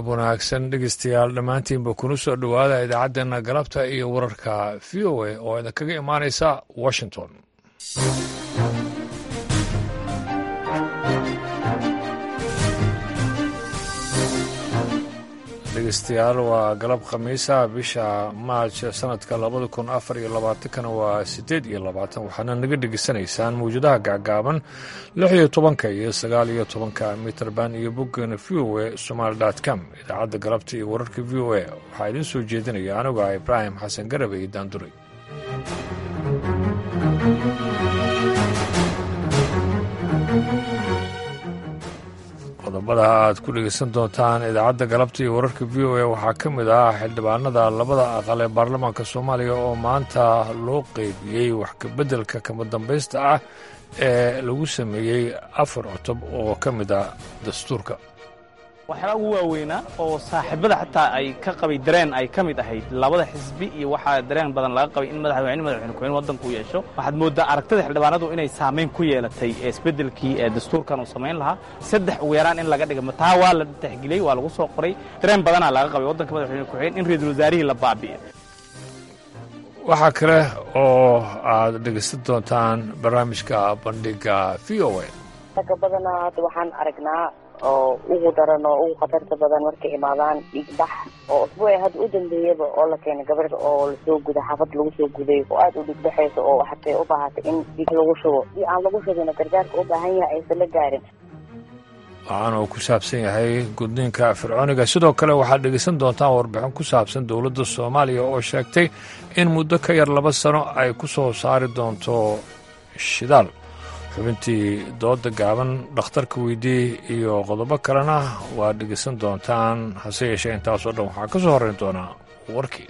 galab wanaagsan dhegeystayaal dhammaantiinba kuna soo dhowaada idaacaddeena galabta iyo wararka v o a oo idinkaga imaanaysa washington dhegeystayaal waa galab khamiisa bisha maaj sanadka labada kun afar iyo labaatankana waa siddeed iyo labaatan waxaana naga dhegeysanaysaan mawjadaha gacgaaban lix iyo tobanka iyo sagaal iyo tobanka mitrband iyo boggeena v o a somaali com idaacadda galabta iyo wararka v o a waxaa idiin soo jeedinaya anigu ah ibraahim xasan garabe iyo daanduray qodobada aad ku dhegeysan doontaan idaacadda galabta iyo wararka v o a waxaa ka mid ah xildhibaanada labada aqal ee baarlamaanka soomaaliya oo maanta loo qeybiyey wax kabeddelka kama dambaysta ah ee lagu sameeyey afar cutub oo ka mid ah dastuurka waxyaala ugu waaweynaa oo saaxiibada xataa ay ka qabay dareen ay ka mid ahayd labada xisbi iyo waxaa dareen badan laga qabay in madaxweyne madaxweyne ku-xigeen waddanku u yeesho waxaad mooddaa aragtida xildhibaanadu inay saamayn ku yeelatay isbeddelkii ee dastuurkan uu samayn lahaa saddex ugu yaraan in laga dhiga taa waa la taxgeliyey waa lagu soo qoray dareen badanaa laga qabay waddanka madaxweyne ku-xigeen in ra-iisul wasaarihii la baabi'e waxaa kale oo aad dhegeysan doontaan barnaamijka bandhiga v o a ragga badanaa hadda waxaan aragnaa oo ugu daran oo ugu khatarta badan markay imaadaan dhiigbax oo usbuuci hadda u dambeeyaba oo la keenay gabadh oo lasoo guday xaafad lagu soo guday oo aada u dhiigbaxayso oo hatay u baahatay in dhiig lagu shubo si aan lagu shubina gargaarka u baahan yahay aysan la gaarin waxaana uu ku saabsan yahay gudniinka fircooniga sidoo kale waxaad dhegeysan doontaan warbixin ku saabsan dowladda soomaaliya oo sheegtay in muddo ka yar laba sano ay ku soo saari doonto shidaal xubintii dooda gaaban dhakhtarka weydii iyo qodobo kalena waad dhegeysan doontaan hase yeeshee intaasoo dhan waxaa ka soo horrayn doonaa warkii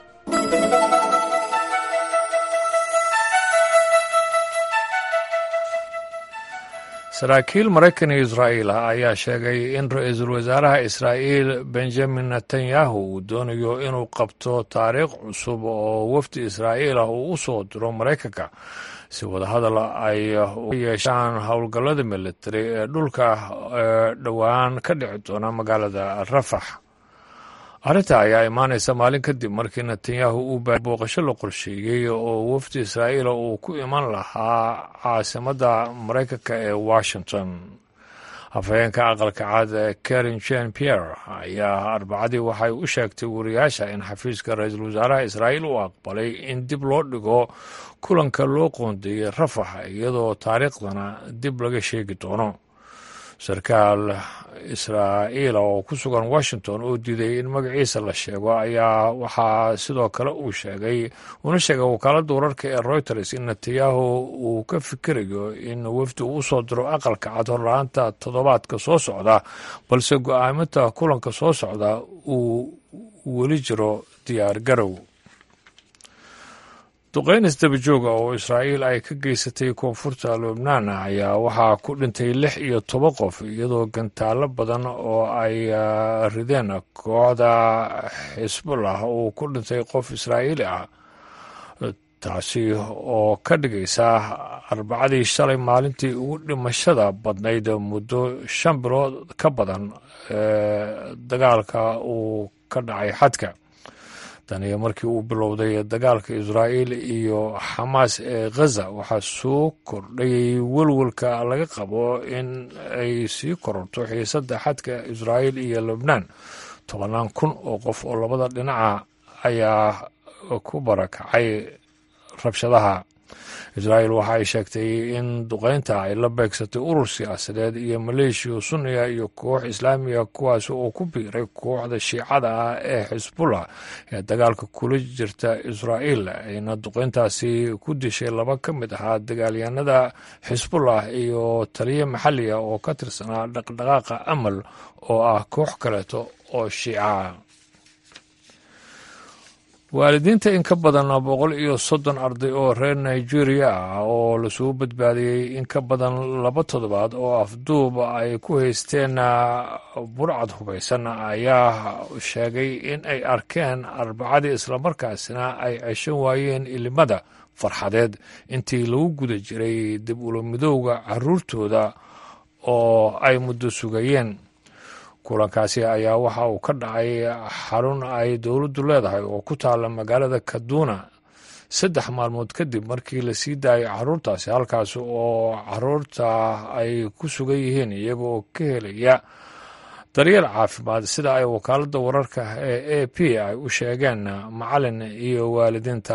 saraakiil maraykan iyo israa'iil ah ayaa sheegay in ra-iisul wasaaraha israa'iil benjamin netanyahu uu doonayo inuu qabto taariikh cusub oo wafdi israa'iil ah uu u soo diro maraykanka si wadahadal ay u yeeshaan howlgallada militari ee dhulka ee dhowaan ka dhici doona magaalada rafax arrinta ayaa imaanaysa maalin kadib markii netanyahu uu baa booqasho la qorsheeyey oo wafdi israa'iila uu ku iman lahaa caasimadda maraykanka ee washington afhayeenka aqalka cad ee karin jen pierre ayaa arbacadii waxay u sheegtay wariyaasha in xafiiska ra-iisul wasaaraha israa'iil uu aqbalay in dib loo dhigo kulanka loo qoondeeyey rafax iyadoo taariikhdana dib laga sheegi doono sarkaal israa'iila oo ku sugan washington oo diiday in magaciisa la sheego ayaa waxaa sidoo kale uu sheegay una sheegay wakaaladda wararka ee reuters in netanyahu uu ka fikirayo in wafdi uu usoo diro aqalka cad horla-aanta toddobaadka soo socda balse go-aaminta kulanka soo socda uu weli jiro diyaar garow duqeyn isdabajooga oo israa'iil ay ka geysatay koonfurta lubnaan ayaa waxaa ku dhintay lix iyo toban qof iyadoo gantaallo badan oo ay rideen kooxda xisbullah uu ku dhintay qof israa'iili ah taasi oo ka dhigaysa arbacadii shalay maalintii ugu dhimashada badnayd muddo shan bilood ka badan ee dagaalka uu ka dhacay xadka taniyo markii uu bilowday dagaalka israa'iil iyo xamaas ee ghaza waxaa soo kordhayay welwelka laga qabo in ay sii kororto xiisadda xadka israa'iil iyo lubnaan tobannaan kun oo qof oo labada dhinaca ayaa ku barakacay rabshadaha israa'iil waxa ay sheegtay in duqeynta ay la beegsatay urur siyaasadeed iyo maleeshiya sunniga iyo koox islaamiga kuwaas oo ku biiray kooxda shiicada ah ee xisbullah ee dagaalka kula jirta israa'iil ayna duqeyntaasi ku dishay laba ka mid ahaa dagaalyahanada xisbullah iyo taliyo maxalli ah oo ka tirsanaa dhaqdhaqaaqa amal oo ah koox kaleeto oo shiica waalidiinta in ka badan boqol iyo soddon arday oo reer nigeria ah oo lasoo badbaadiyey in ka badan laba toddobaad oo afduub ay ku haysteen burcad hubaysan ayaa sheegay in ay arkeen arbacadii islamarkaasina ay ceshan waayeen ilimada farxadeed intii lagu guda jiray dib ula midowga caruurtooda oo ay muddo sugayeen kulankaasi ayaa waxa uu ka dhacay xarun ay dowladdu leedahay oo ku taala magaalada kaduna saddex maalmood kadib markii la sii daayay caruurtaasi halkaas oo caruurta ay ku sugan yihiin iyaga oo ka helaya daryeel caafimaad sida ay wakaaladda wararka ee a p ay u sheegeen macalin iyo waalidiinta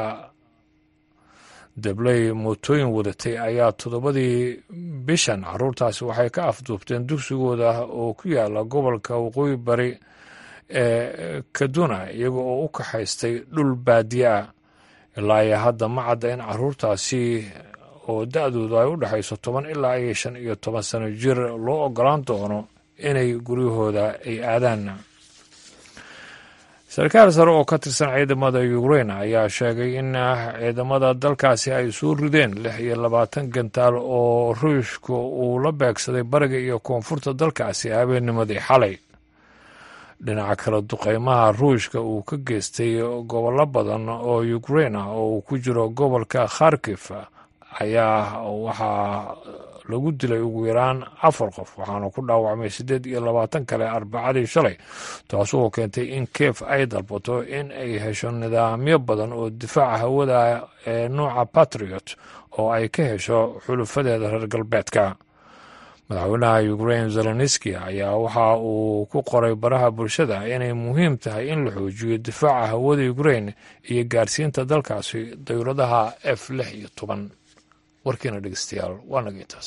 dabley mootooyin wadatay ayaa toddobadii bishan caruurtaasi waxay ka afduubteen dugsigooda oo ku yaala gobolka waqooyi bari ee kaduna iyaga oo u kaxaystay dhul baadiye ah ilaa iyo hadda ma cadda in caruurtaasi oo da-doodu ay u dhexayso toban ilaa iyo shan iyo toban sano jir loo ogolaan doono inay guryahooda ay aadaan sarkaal sare oo ka tirsan ciidamada ukrain ayaa sheegay in ciidamada dalkaasi ay soo rideen lix iyo labaatan gantaal oo ruushka uu la beegsaday bariga iyo koonfurta dalkaasi habeennimadii xalay dhinaca kale duqeymaha ruushka uu ka geystay gobollo badan oo ukrain ah oo uu ku jiro gobolka kharkif ayaa waxaa lagu dilay ugu yaraan afar qof waxaana ku dhaawacmay siddeed iyo labaatan kale arbacadii shalay taasoo keentay in keef ay dalbato in ay hesho nidaamyo badan oo difaaca hawada ee nuuca patriot oo ay ka hesho xulufadeeda reer galbeedka madaxweynaha ukrain zelenski ayaa waxa uu ku qoray baraha bulshada inay muhiim tahay in la xoojiyo difaaca hawada ukrain iyo gaarsiinta dalkaasi dowladaha f lix iyo toban warkiina dhegeystayaal waa naga intaas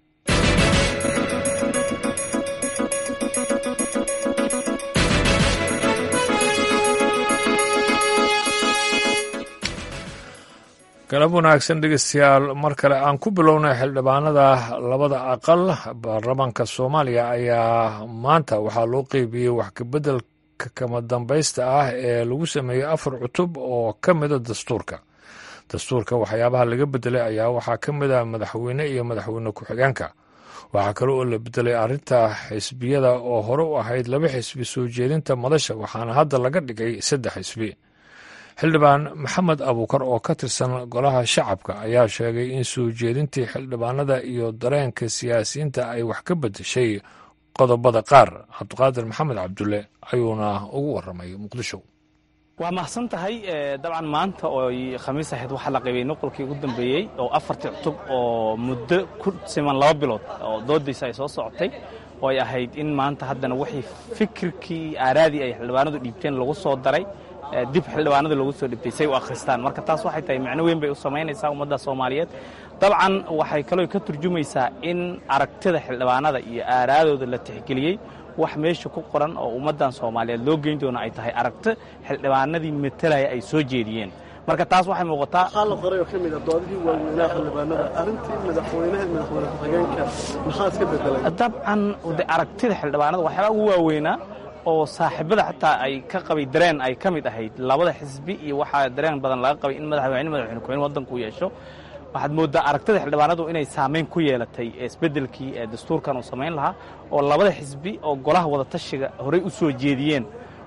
galab wanaagsan dhegeystayaal mar kale aan ku bilownay xildhibaanada labada aqal baarlamaanka soomaaliya ayaa maanta waxaa loo qeybiyey wax kabeddelka kama dambaysta ah ee lagu sameeyey afar cutub oo ka mida dastuurka dastuurka waxyaabaha laga bedelay ayaa waxaa ka mid ah madaxweyne iyo madaxweyne ku-xigeenka waxaa kale oo la bedelay arrinta xisbiyada oo hore u ahayd laba xisbi soo jeedinta madasha waxaana hadda laga dhigay saddex xisbi xildhibaan maxamed abuukar oo ka tirsan golaha shacabka ayaa sheegay in soo jeedintii xildhibaanada iyo dareenka siyaasiyiinta ay wax ka bedeshay qodobada qaar cabdiqaadir maxamed cabdulle ayuuna ugu waramay muqdisho waa mahadsan tahay dabcan maanta oo khamiis ahayd waxaa la qaybiyey nuqolkii ugu dambeeyey oo afartii cutub oo muddo ku siman laba bilood oo doodaysa ay soo socotay oo ay ahayd in maanta haddana wixii fikirkii aaraadii ay xildhibaanadu dhiibteen lagu soo daray dib xildhibaanada loogu soo dhibtay say u akhristaan marka taas waxay tahay macno weyn bay u samaynaysaa ummadda soomaaliyeed dabcan waxay kaloo ka turjumaysaa in aragtida xildhibaanada iyo aaraadooda la tixgeliyey wax meesha ku qoran oo ummaddan soomaaliyeed loo geyn doono ay tahay aragti xildhibaanadii matalaya ay soo jeediyeen marka taas waxay muuqataa waxaa la qoray oo ka mid ah doodihii waaweynaha xildhibaanada arrintii madaxweynaha madaxweyne ku-xigeenka maxaa iska bedelay dabcan de aragtida xildhibaanada waxyaabaa ugu waaweynaa oo saaxiibada xataa ay ka qabay dareen ay ka mid ahayd labada xisbi iyo waxaa dareen badan laga qabay in madaxweyne madaxweyne ku-xigeen waddanku u yeesho waxaad mooddaa aragtida xildhibaanadu inay saamayn ku yeelatay isbeddelkii ee dastuurkan uu samayn lahaa oo labada xisbi oo golaha wadatashiga horey u soo jeediyeen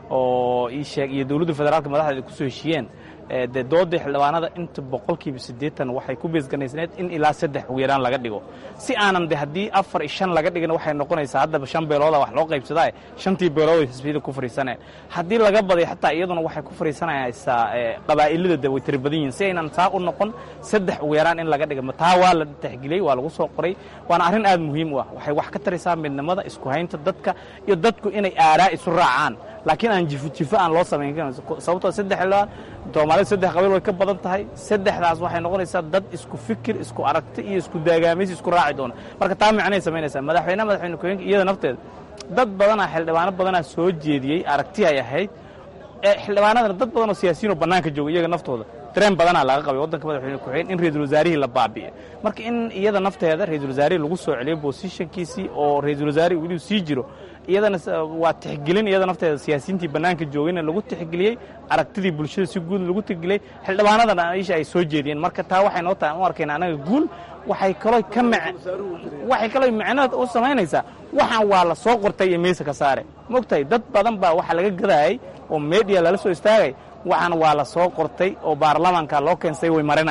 oo ii sheeg iyo dowladda federaalka madaxdeeda ku soo heshiyeen dee doodii xildhibaanada inta boqolkiiba siddeetan waxay ku beesganaysneed in ilaa saddex ugu yaraan laga dhigo si aanan de haddii afar iyo shan laga dhigin waxay noqonaysaa haddaba shan beelooda wax loo qaybsadaa shantii beelood ay xisbiyada ku fariisaneen haddii laga baday xataa iyaduna waxay ku fariisanaysaa qabaa'ilada de way tiri badan yihin si aynan taa u noqon saddex ugu yaraan in laga dhiga taa waa la tixgeliyey waa lagu soo qoray waana arrin aad muhiim u ah waxay wax ka taraysaa midnimada isku haynta dadka iyo dadku inay aaraa isu raacaan laakiin aan jifo jifo aan loo samayn karin sababtoo saddex xildhibaan soomaalida saddex qabiil way ka badan tahay saddexdaas waxay noqonaysaa dad isku fikir isku aragti iyo isku daagaamaysi isku raaci doona marka taa micnay samaynaysaa madaxweynaha madaxweyne ku-xigeenka iyada nafteeda dad badanaa xildhibaano badanaa soo jeediyey aragti ay ahayd xildhibaanadana dad badan oo siyaasiyiin oo bannaanka jooga iyaga naftooda dareen badanaa laga qabay waddanka madaxweyne ku-xigeen in ra-iisul wasaarihii la baabi'e marka in iyada nafteeda ra-iisul wasaarihii lagu soo celiyo bosishankiisii oo ra-iisul wasaarihi weliu sii jiro iyadana waa tixgelin iyada nafteeda siyaasiyiintii bannaanka joogayna lagu tixgeliyey aragtidii bulshada si guud lagu tixgeliyey xildhibaanadana isha ay soo jeediyeen marka taa waxay noo tahay u arkayna anaga guul waxay kaloo ka waxay kaloo micnood u samaynaysaa waxaan waa la soo qortay iyo meesa ka saare mogtahay dad badan baa waxa laga gadaayay oo media lala soo istaagay waxaan waa la soo qortay oo baarlamaanka loo keensay way marinayaan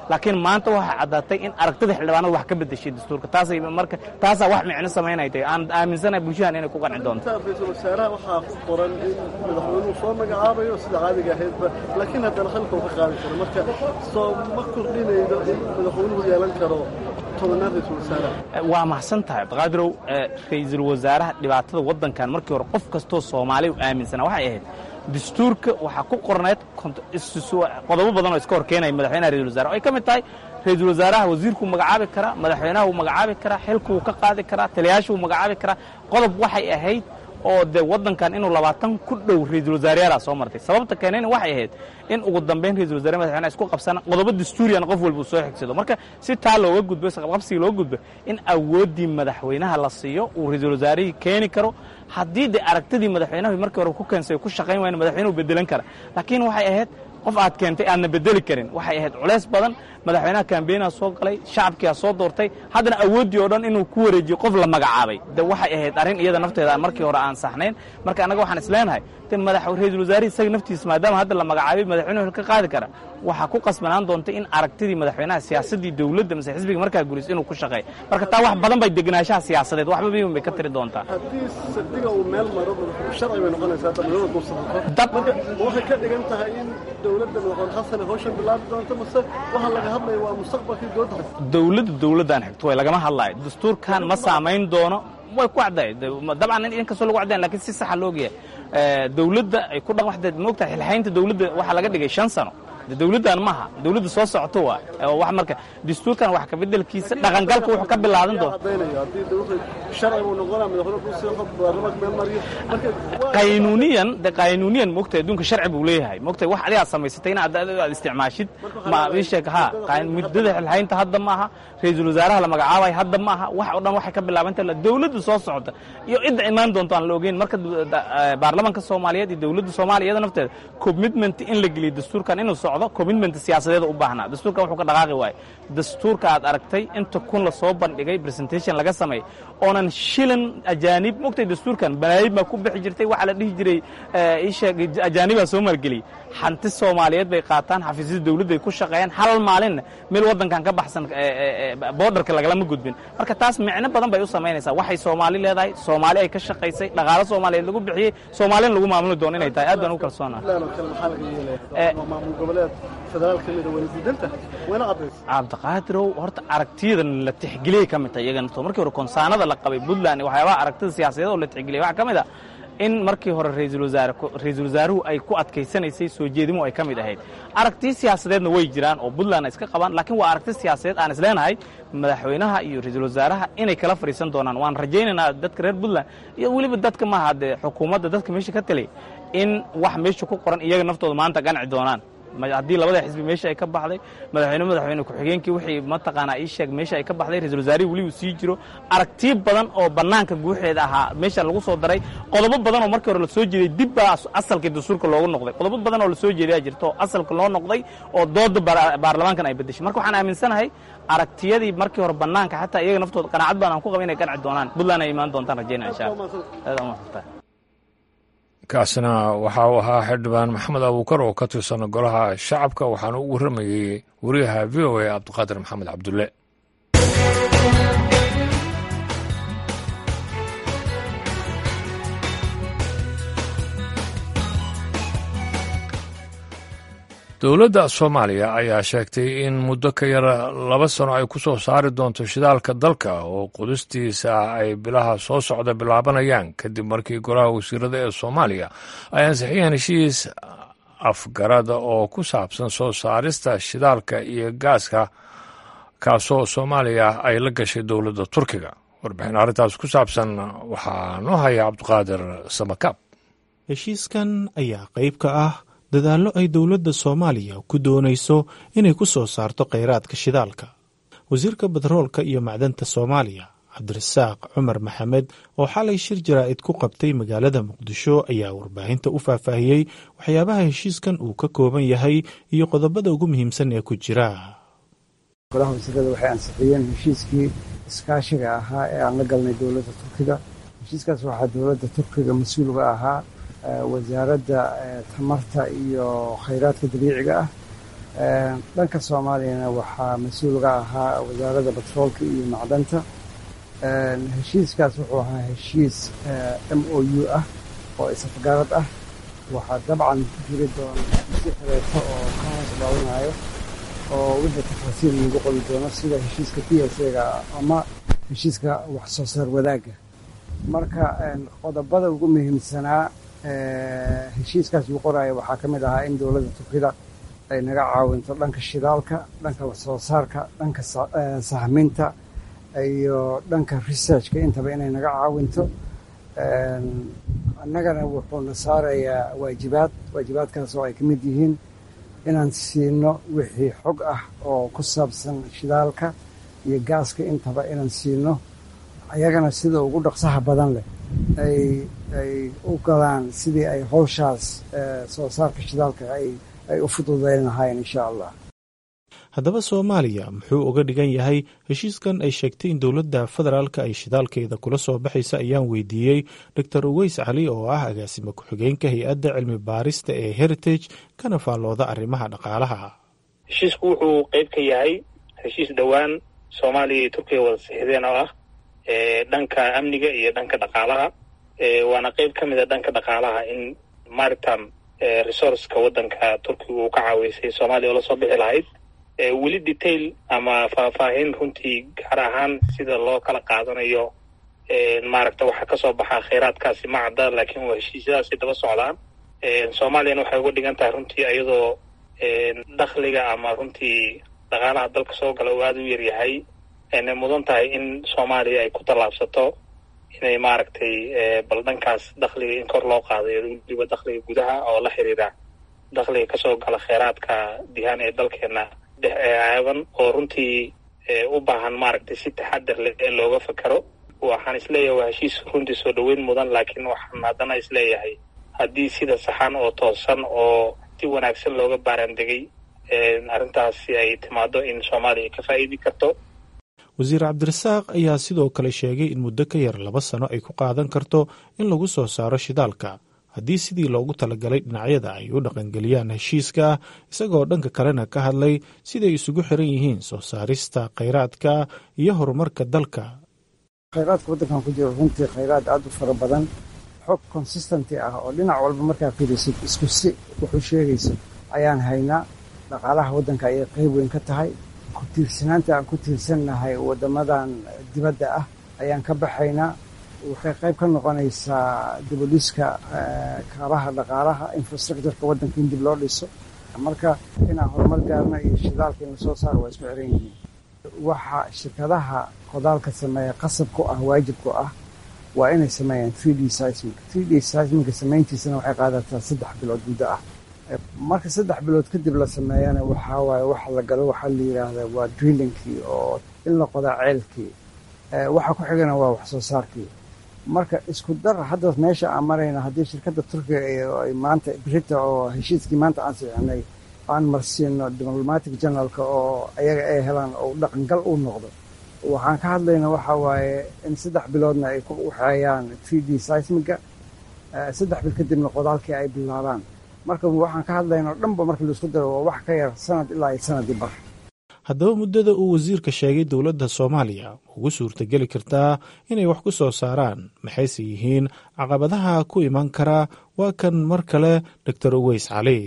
laakiin maanta waxaa caddaatay in aragtida xildhibaanada wax ka bedeshay dastuurka taasay marka taasaa wax micno samaynay tahay aan aaminsanahay bulshadan inay ku qanci doonto ra-iisul wasaaraha waxaa ku qoran in madaxweynuhu soo magacaabayo sida caadiga ahaydba laakiin haddana xilka uu ka qaadi karo marka soo ma kordhinaydo in madaxweynuhu yeelan karo tobanaad ra-iisul wasaaraha waa mahadsan tahay abdiqaadirow ra-iisul wasaaraha dhibaatada waddankan markii hore qof kastoo soomaali u aaminsanaa waxay ahayd dastuurka waxaa ku qorneed qodobo badan oo iska hor keenaya madaxweynaha ra-isul wasare ay ka mid tahay ra-iisul wasaaraha wasiirkuu magacaabi karaa madaxweynaha wuu magacaabi karaa xilka wuu ka qaadi karaa taliyaasha wuu magacaabi karaa qodob waxay ahayd oo dee waddankan inuu labaatan ku dhow ra-iisul wasaareyaalaa soo martay sababta keenayna waxay ahayd in ugu dambayn ra-isul wasare madaxweynaha isku qabsana qodobo dastuuriyana qof walba uu soo xigsado marka si taa looga gudbo isqabqabsiga looga gudbo in awooddii madaxweynaha la siiyo uu ra-iisul wasaarihii keeni karo haddii dee aragtidii madaxweynahu markii hore ku keensay ku shaqayn waayna madaxweynuhu bedelan kara laakiin waxay ahayd qof aad keentay aadna bedeli karin waxay ahayd culays badan madaxweynaha kambeynaa soo galay shacabkiia soo doortay haddana awooddii oo dhan inuu ku wareejiyo qof la magacaabay de waxay ahayd arrin iyada nafteeda markii hore aan saxnayn marka annaga waxaan isleenahay de madax ra-iisul wasaarihi isaga naftiisa maadaama hadda la magacaabay madaxweynuhu ka qaadi kara waxaa ku qasbanaan doonta in aragtidii madaxweynaha siyaasaddii dowladda mase xisbiga markaa guris inuu ku shaqeeyo marka taa wax badan bay degenaanshaha siyaasadeed waxba biiban bay ka tiri doontaa haddii sadiga uu meel maro sharci bay noqonaysaa dhammaanada mursaqo marka ma waxay ka dhigan tahay in dowladda madaxweyne xasan ay hawshan bilaabi doonto mase waxa laga hadlaya waa mustaqbalkii dowladda dowladda dowladdaan xigto way lagama hadlaayo dastuurkan ma saamayn doono way ku caddahay dabcan inkastoo lagu caddayn lakiin si saxa loogayahay dowladda ay ku dhaqan waxdeed moogtahay xilxaynta dowladda waxaa laga dhigay shan sano dowladdan maaha dowladda soo socoto waa wax marka dastuurkan wax ka bedelkiisa dhaqangalka wuxuu ka bilaadan doona qaynuuniyan de qaynuuniyan moogtahay adduunka sharci buu leeyahay moogtahay wax adigaad samaysatay in aad aad isticmaashid ma ii sheeg ha muddada xilxaynta hadda maaha ra-iisul wasaaraha la magacaabay hadda maaha wax oo dhan waxay ka bilaabanta dowladda soo socota iyo cidda imaan doonto aan la ogeyn marka baarlamaanka soomaaliyeed iyo dowladda soomaaliya iyada nafteeda commitment in la geliyo dastuurkan inuu socdo commitment siyaasadeeda u baahnaa dastuurkan wuxuu ka dhaqaaqi waaye dastuurka aad aragtay inta kun la soo bandhigay presentation laga sameeyey oonan shilan ajaanib mogtay dastuurkan banaayib baa ku bixi jirtay waxaa la dhihi jiray isheeg ajaanibaa soo maalgeliyey hanti soomaaliyeed bay qaataan xafiisyada dowladday ku shaqeeyaan hal maalinna meel waddankan ka baxsan boodarka lagalama gudbin marka taas micno badan bay u samaynaysaa waxay soomaali leedahay soomaali ay ka shaqaysay dhaqaalo soomaaliyeed lagu bixiyey soomaalina lagu maamuli doono inay tahay aad baan u kalsoonaa cabdiqaadirow horta aragtiyadan la tixgeliyay ka mid tahay iyaga naftoo markii hore konsaanada la qabay puntland waxyaabaha aragtida siyaasadeed oo la tixgeliyay waxaa ka mid a in markii hore ra-iisul wasaare ra-iisul wasaaruhu ay ku adkaysanaysay soo jeedimu ay ka mid ahayd aragtiyo siyaasadeedna way jiraan oo puntland ay iska qabaan laakiin waa aragti siyaasadeed aan isleenahay madaxweynaha iyo ra-iisul wasaaraha inay kala fadhiisan doonaan waan rajaynaynaa dadka reer puntland iyo weliba dadka maaha dee xukuumadda dadka meesha ka telay in wax meesha ku qoran iyaga naftooda maanta ganci doonaan haddii labada xisbi meesha ay ka baxday madaxweyne madaxweyne ku-xigeenkii wixii mataqaanaa ii sheeg meesha ay ka baxday ra-isul wasaarihii weli uu sii jiro aragtiyo badan oo bannaanka guuxeeda ahaa meesha lagu soo daray qodobo badan oo markii hore la soo jeeday dib baa asalkii dastuurka loogu noqday qodobo badan oo la soo jeedayaa jirto oo asalka loo noqday oo dooda baarlamaankan ay bedeshay marka waxaan aaminsanahay aragtiyadii markii hore bannaanka xataa iyaga naftooda qanaacad baan aan ku qaba inay ganci doonaan puntland ay imaan doontaan rajaynaya insha allah kaasina waxa uu ahaa xildhibaan maxamed abuukar oo ka tirsan golaha shacabka waxaana u warramayey wariyaha v o a cabdiqaadir maxamed cabdulle dowladda soomaaliya ayaa sheegtay in muddo ka yar laba sano ay ku soo saari doonto shidaalka dalka oo qudistiisa ay bilaha soo socda bilaabanayaan kadib markii golaha wasiirada ee soomaaliya ay ansixiyeen heshiis afgarada oo ku saabsan soo saarista shidaalka iyo gaaska kaasoo soomaaliya ay la gashay dowladda turkiga warbixin arrintaas ku saabsan waxaa noo haya cabdiqaadir samakaab heshiiskan ayaa qayb ka ah dadaallo ay dowladda soomaaliya ku doonayso inay ku soo saarto kheyraadka shidaalka wasiirka batroolka iyo macdanta soomaaliya cabdirasaaq cumar maxamed oo xalay shir jaraa'id ku qabtay magaalada muqdisho ayaa warbaahinta u faahfaahiyey waxyaabaha heshiiskan uu ka kooban yahay iyo qodobada ugu muhiimsan ee ku jira golaha wasiirada waxay ansixiyeen heshiiskii iskaashiga ahaa ee aan la galnay dowladda turkiga heshiiskaas waxaa dowladda turkiga mas-uulga ahaa wasaaradda tamarta iyo khayraadka dabiiciga ah dhanka soomaaliyana waxaa mas-uulga ahaa wasaaradda batroolka iyo macdanta heshiiskaas wuxuu ahaa heshiis m o u ah oo isafgarad ah waxaa dabcan jiri doona si kaleeto oo ka hoos dhaawanayo oo wixii tafaasiil lagu qoli doono sida heshiiska p s ga ama heshiiska wax soo saar wadaagga marka qodobada ugu muhiimsanaa heshiiskaas uu qoraayo waxaa ka mid ahaa in dowladda turkida ay naga caawinto dhanka shidaalka dhanka wax soo saarka dhanka sahminta iyo dhanka researchka intaba inay naga caawinto annagana wuxuuna saarayaa waajibaad waajibaadkaas oo ay ka mid yihiin inaan siino wixii xog ah oo ku saabsan shidaalka iyo gaaska intaba inaan siino ayagana sida ugu dhaqsaha badan leh ay ay u galaan sidii ay howshaas soo saarka shidaalka ay ay u fududayn lahaayeen insha allah haddaba soomaaliya muxuu uga dhigan yahay heshiiskan ay sheegtay in dowladda federaalka ay shidaalkeeda kula soo baxaysa ayaan weydiiyey doctor uweys cali oo ah agaasime ku-xigeenka hay-adda cilmi baarista ee heritage kana faallooda arrimaha dhaqaalaha heshiisku wuxuu qeyb ka yahay heshiis dhowaan soomaaliya iyo turkiya wada sixdeen oo ah dhanka amniga iyo dhanka dhaqaalaha waana qeyb ka mid a dhanka dhaqaalaha in maritime resourceka waddanka turkiga uu ka caaweysay soomaaliya oo lasoo bixi lahayd weli detail ama faahfaahin runtii gaar ahaan sida loo kala qaadanayo maaragta waxaa kasoo baxaa kheyraadkaasi ma cadda laakiin waa heshiisyadaasi daba socdaan soomaaliyana waxay uga dhigan tahay runtii iyadoo dakhliga ama runtii dhaqaalaha dalka soo gala uu aada u yaryahay aynay mudan tahay in soomaaliya ay ku tallaabsato inay maaragtay bal dhankaas dakhliga in kor loo qaadayo weliba dakhliga gudaha oo la xiriira dakhliga kasoo gala kheyraadka dihaan ee dalkeena caaban oo runtii u baahan maaragtay si taxadar leh ee looga fakero waxaan isleeyahay waa heshiis runtii soo dhoweyn mudan laakiin waxaan haddana isleeyahay haddii sida saxan oo toosan oo si wanaagsan looga baaraandegay arrintaasi ay timaado in soomaaliya ka faa'iidi karto wasiir cabdirasaaq ayaa sidoo kale sheegay in muddo ka yar laba sano ay ku qaadan karto in lagu soo saaro shidaalka haddii sidii loogu talagalay dhinacyada ay u dhaqangeliyaan heshiiska isagoo dhanka kalena ka hadlay siday isugu xiran yihiin soo saarista khayraadka iyo horumarka dalka khayraadka waddankan ku jiro runtii khayraad aada u fara badan xog consistenty ah oo dhinac walba markaa fiirisid isku si wuxuu sheegayso ayaan haynaa dhaqaalaha waddanka ayay qayb weyn ka tahay ku tiirsanaanta aan ku tiirsannahay waddamadan dibadda ah ayaan ka baxaynaa waxay qayb ka noqonaysaa dibudhiska kaabaha dhaqaalaha infrastructureka waddanka in dib loo dhiso marka inaan horumar gaarno iyo shidaalka in lasoo saaro waa isku xiran yihiin waxa shirkadaha qodaalka sameeya qasab ku ah waajib ku ah waa inay sameeyaan three d seismic three d seismica samayntiisana waxay qaadataa saddex bilood muddo ah marka saddex bilood kadib la sameeyana waxaa waaye waxa la galo waxaa la yidhaahdaa waa drillingkii oo in la qodaa ceelkii waxa ku xigana waa wax soo saarkii marka isku dar hadda meesha aan marayna haddii shirkadda turkiga ay maanta brita oo heshiiskii maanta aan sixinay aan marsiino diplomatic generalka oo ayaga ay helaan oo dhaqangal uu noqdo waxaan ka hadlayna waxa waaye in saddex biloodna ay ku waxeeyaan three d seismiga saddex bil kadibna qodaalkii ay bilaabaan marka waxaan ka hadlayna o dhanba marka laisku daro waa wax ka yar sanad ilaa iyo sanadii bar haddaba muddada uu wasiirka sheegay dowladda soomaaliya ugu suurtageli kartaa inay wax ku soo saaraan maxayse yihiin caqabadaha ku iman karaa waa kan mar kale doctor uweys cali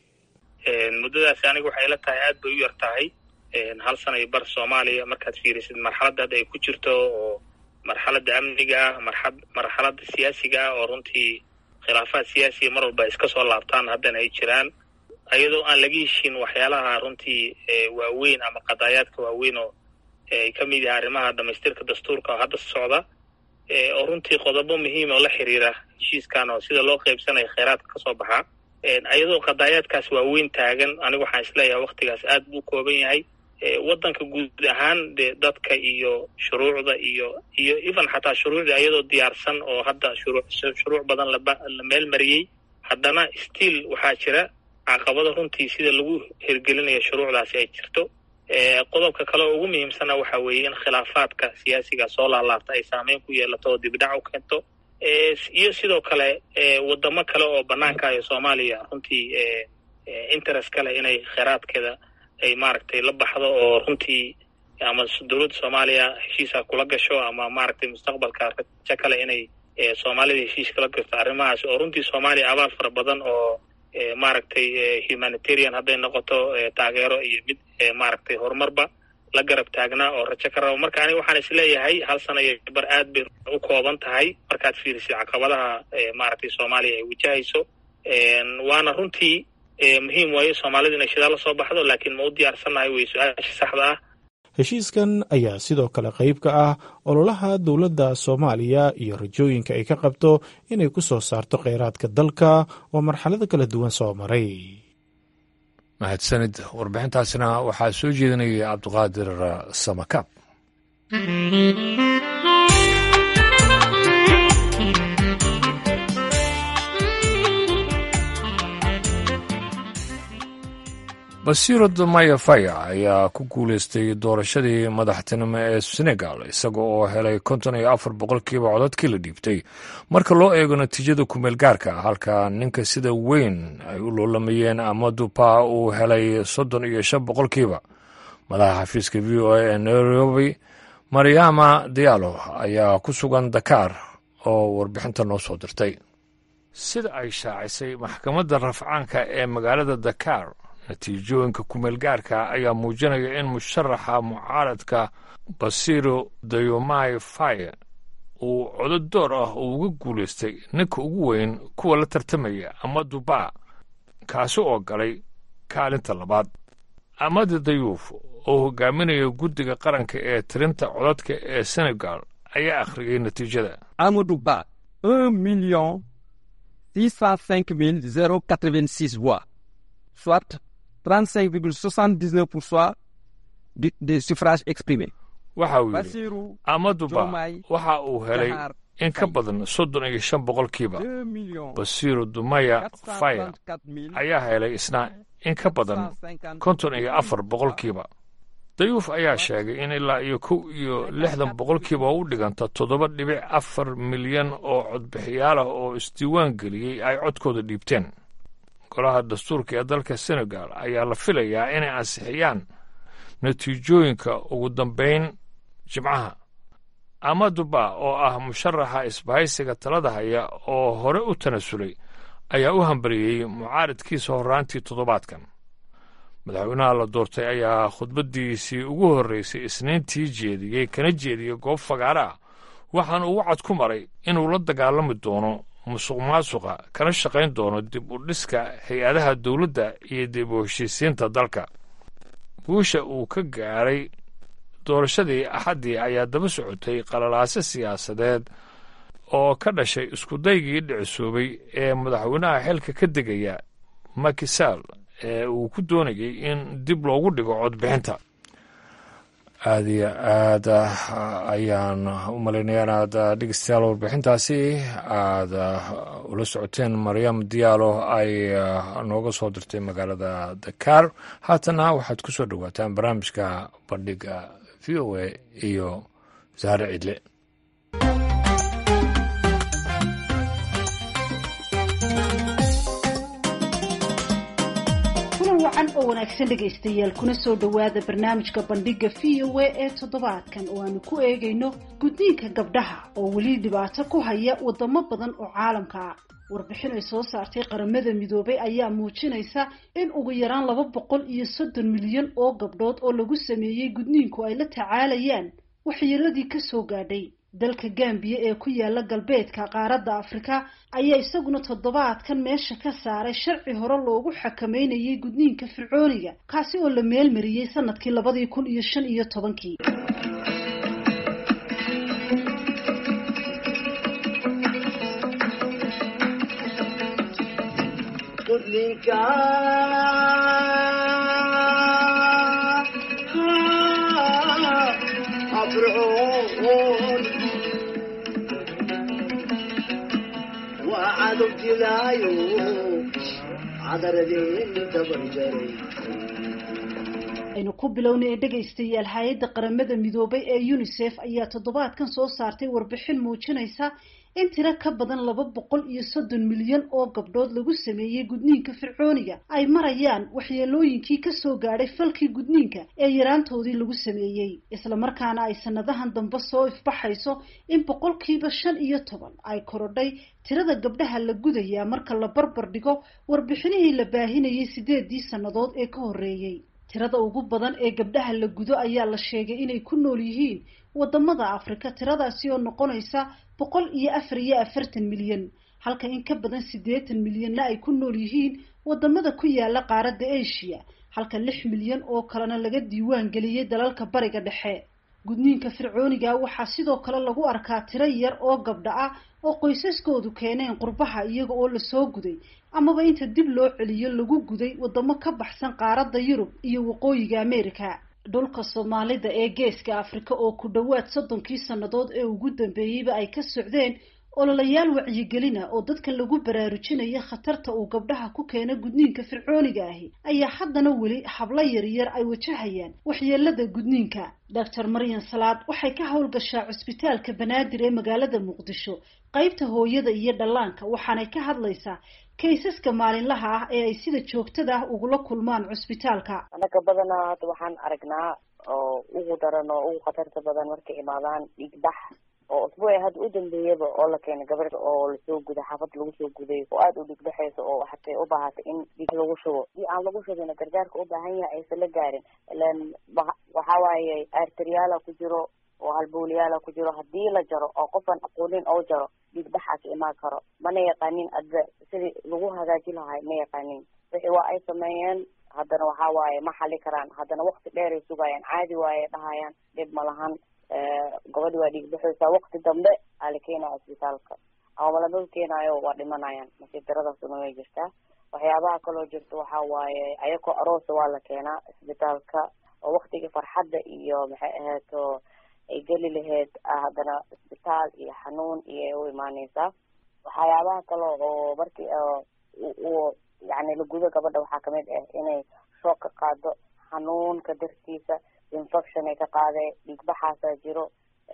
muddadaasi aniga waxay la tahay aad bay u yar tahay hal sana iyo bar soomaaliya markaad fiirisid marxaladda hadda ay ku jirto oo marxaladda amniga ah marxad marxaladda siyaasiga ah oo runtii khilaafaad siyaasiga mar walba iska soo laabtaan haddana ay jiraan iyadoo aan laga heshin waxyaalaha runtii waaweyn ama qadaayaadka waaweyn oo ay ka mid yahay arrimaha dhamaystirka dastuurka oo hadda socda oo runtii qodobo muhiim oo la xiriira heshiiskan oo sida loo qaybsanayo kheyraadka kasoo baxaa iyadoo qadaayaadkaas waaweyn taagan anigu waxaan isleeyahay waktigaas aad buu kooban yahay waddanka guud ahaan dee dadka iyo shuruucda iyo iyo even xataa shuruucda iyadoo diyaarsan oo hadda shuruu shuruuc badan laba la meel mariyey haddana still waxaa jira caqabado runtii sida lagu hirgelinayo shuruucdaasi ay jirto qodobka kale oo ugu muhiimsana waxa weeye in khilaafaadka siyaasiga soo laalaabta ay saameyn ku yeelato oo dibdhac u keento iyo sidoo kale wadamo kale oo banaanka iyo soomaaliya runtii interest ka leh inay kheyraadkeeda ay maaragtay la baxdo oo runtii ama dowladda soomaaliya heshiisa kula gasho ama maaragtay mustaqbalka rajo kale inay soomaalida heshiis kala gasto arrimahaas oo runtii soomaaliya abaal fara badan oo maaragtay humanitarian hadday noqoto taageero iyo mid maaragtay horumarba la garab taagnaa oo rajo ka rabo marka aniga waxaan isleeyahay hal sana iyo bar aad bay u kooban tahay markaad fiirisay caqabadaha maaragtay soomaaliya ay wajahayso waana runtii muhiim waayo soomaalida inay shidaal la soo baxdo laakiin ma u diyaarsannahay wey su-aasha saxda ah heshiiskan ayaa sidoo kale qayb ka ah ololaha dowladda soomaaliya iyo rajooyinka ay ka qabto inay ku soo saarto kheyraadka dalka oo marxalado kala duwan soo maray mahadsanid warbixintaasina waxaa soo jeedinayay cabdiqaadir samakaab basiiro damaya faya ayaa ku guuleystay doorashadii madaxtinimo ee senegal isaga oo helay konton iyo afar boqolkiiba codadkii la dhiibtay marka loo eego natiijada kumeel gaarka halka ninka sida weyn ay u loolamayeen amadu pa uu helay soddon iyo shan boqolkiiba madaxa xafiiska v o a ee nairobi mariama diallo ayaa ku sugan dakar oo warbixinta noo soo dirtay sida ay shaacisay maxkamadda rafcaanka ee magaalada dakar natiijooyinka kumeel gaarka ayaa muujinaya in musharaxa mucaaradka basiro dayomai faye uu codod door ah uu uga guulaystay ninka ugu weyn kuwa la tartamaya amadu ba kaasi oo galay kaalinta labaad amadi dayuuf oo hogaaminaya guddiga qaranka ee tirinta codadka ee senegal ayaa akhriyay natiijada amadu ba un million six cent cinq mille zero quatre-vingt-six voix soit 35,79% des de suffrages exprimés. waxa uu yidhi amaduba waxa uu helay in ka badan soddon iyo shan boqolkiiba basiiro dumaya faya ayaa helay isna in ka badan konton iyo afar boqolkiiba dayuuf ayaa sheegay in ilaa iyo kow iyo lixdan boqolkiiba u dhiganta toddoba dhibic afar milyan oo codbixiyaal ah oo isdiiwaan geliyey ay codkooda dhiibteen golaha dastuurka ee dalka senegal ayaa la filayaa inay ansixiyaan natiijooyinka ugu dambayn jimcaha amaduba oo ah musharaxa isbahaysiga talada haya oo hore u tanasulay ayaa u hambariyey mucaaridkiisa horraantii toddobaadkan madaxweynaha la doortay ayaa khudbaddiisii ugu horraysay isniintii jeediyey kana jeediyey goob fagaare ah waxaana uu wacad ku maray inuu la dagaalami doono musuq maasuqa kana shaqayn doono dib u dhiska hay-adaha dowladda iyo dib u heshiisiinta dalka guusha uu ka gaaray doorashadii axaddii ayaa daba socotay qalalaase siyaasadeed oo ka dhashay iskudaygii dhicisoobay ee madaxweynaha xilka ka degaya makisaal ee uu ku doonayay in dib loogu dhigo codbixinta aada iyo aad ayaan u malaynaya inaad dhegeystayaal warbixintaasi aada ula socoteen maryam diyaalo ay nooga soo dirtay magaalada dakar haatana waxaad ku soo dhowaataan barnaamijka bandhiga v o a iyo saare cidle wacan oo wanaagsan dhegaystayaal kuna soo dhowaada barnaamijka bandhiga v o a ee toddobaadkan oo aanu ku eegayno gudniinka gabdhaha oo weli dhibaato ku haya wadamo badan oo caalamka ah warbixin ay soo saartay qaramada midoobay ayaa muujinaysa in ugu yaraan laba boqol iyo soddon milyan oo gabdhood oo lagu sameeyey gudniinku ay la tacaalayaan waxyeeladii kasoo gaadhay dalka gambiya ee ku yaala galbeedka qaaradda afrika ayaa isaguna toddobaadkan meesha ka saaray sharci hore loogu xakameynayay gudniinka fircooniga kaasi oo la meelmariyey sanadkii labadii kun iyo shan iyo tobankii aynu ku bilownay ee dhegaystayaal hay-adda qaramada midoobay ee unisef ayaa toddobaadkan soo saartay warbixin muujinaysa in tiro ka badan laba boqol iyo soddon milyan oo gabdhood lagu sameeyey gudniinka fircooniga ay marayaan waxyeelooyinkii kasoo gaadhay falkii gudniinka ee yaraantoodii lagu sameeyey islamarkaana ay sanadahan dambe soo ifbaxayso in boqolkiiba shan iyo toban ay korodhay tirada gabdhaha la gudayaa marka la barbar dhigo warbixinihii la baahinayay sideedii sannadood ee ka horreeyey tirada ugu badan ee gabdhaha la gudo ayaa la sheegay inay ku nool yihiin wadamada afrika tiradaasi oo noqonaysa boqol iyo afar iyo afartan milyan halka in ka badan siddeetan milyanna ay ku nool yihiin wadamada ku yaala qaaradda asia halka lix milyan oo kalena laga diiwaan geliyey dalalka bariga dhexe gudniinka fircooniga waxaa sidoo kale lagu arkaa tiro yar oo gabdha ah oo qoysaskoodu keeneen qurbaha iyaga oo lasoo guday amaba inta dib loo celiyo lagu guday wadamo ka baxsan qaaradda yurub iyo waqooyiga america dhulka soomaalida ee geeska afrika oo ku dhowaad soddonkii sannadood ee ugu dambeeyeyba ay ka socdeen ololayaal wacyigelina oo dadka lagu baraarujinaya khatarta uu gabdhaha ku keeno gudniinka fircooniga ahi ayaa haddana weli hablo yaryar ay wajahayaan waxyeelada gudniinka doctor maryan salaad waxay ka howlgashaa cusbitaalka banaadir ee magaalada muqdisho qeybta hooyada iyo dhallaanka waxaanay ka hadlaysaa kaysaska maalinlaha ah ee ay sida joogtada ah ugula kulmaan cusbitaalka anaga badanaa hadda waxaan aragnaa oo ugu daran oo ugu khatarta badan markay imaadaan dhiigbax oo usbuuci hadda u dambeeyaba oo la keenay gabadh oo lasoo guday xaafad lagu soo guday oo aada u dhigbaxayso oo hatay u baahatay in dhiig lagu shubo dii aan lagu shubina gargaarka u baahan yahay aysan la gaarin ilan waxa waaye arteriyaala ku jiro oo halbowlayaala ku jiro haddii la jaro oo qofan aqoonin oo jaro dhiigbaxaas imaan karo mana yaqaanin adba sidii lagu hagaaji lahay ma yaqaanin wixii waa ay sameeyeen haddana waxa waaye ma xali karaan haddana wakti dheer ay sugayaan caadi waaye dhahayaan dhib ma lahan gabadhi waa dhiig baxaysaa wakti dambe aa la keenaya isbitaalka ama malama keenaayo waa dhimanayaan nasiib daradaasuna way jirtaa waxyaabaha kaloo jirta waxa waaye ayakoo aroosa waa la keenaa isbitaalka oo waktigii farxadda iyo maxay ahaato ay geli lahayd haddana isbitaal iyo xanuun iyo u imaaneysaa waxyaabaha kale oo markii uu yani lagudo gabadha waxaa kamid ah inay shoog ka qaado xanuunka dartiisa infection ay ka qaadee dhiigbaxaasaa jiro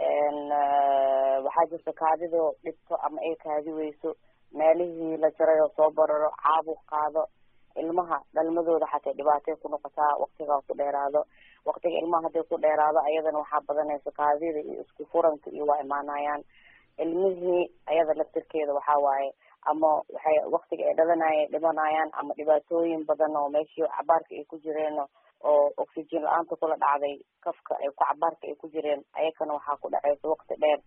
waxaa jirta kaadidoo dhibto ama ay kaadi weyso meelihii la jaray oo soo bararo caabuq qaado ilmaha dhalmadooda xatay dhibaatay ku noqotaa waktigaa ku dheeraado waktiga ilmaha hadday ku dheeraado ayadana waxaa badanaysa kaadida iyo isku furanka iyo waa imaanayaan ilmihii ayada laftirkeeda waxaa waaye ama waxay waktiga ay dhalanaya dhimanayaan ama dhibaatooyin badan oo meeshii cabaarka ay ku jireen oo oxygen la-aanta kula dhacday kafka ay ku cabaarka ay ku jireen ayakana waxaa ku dhacaysa wakti dheer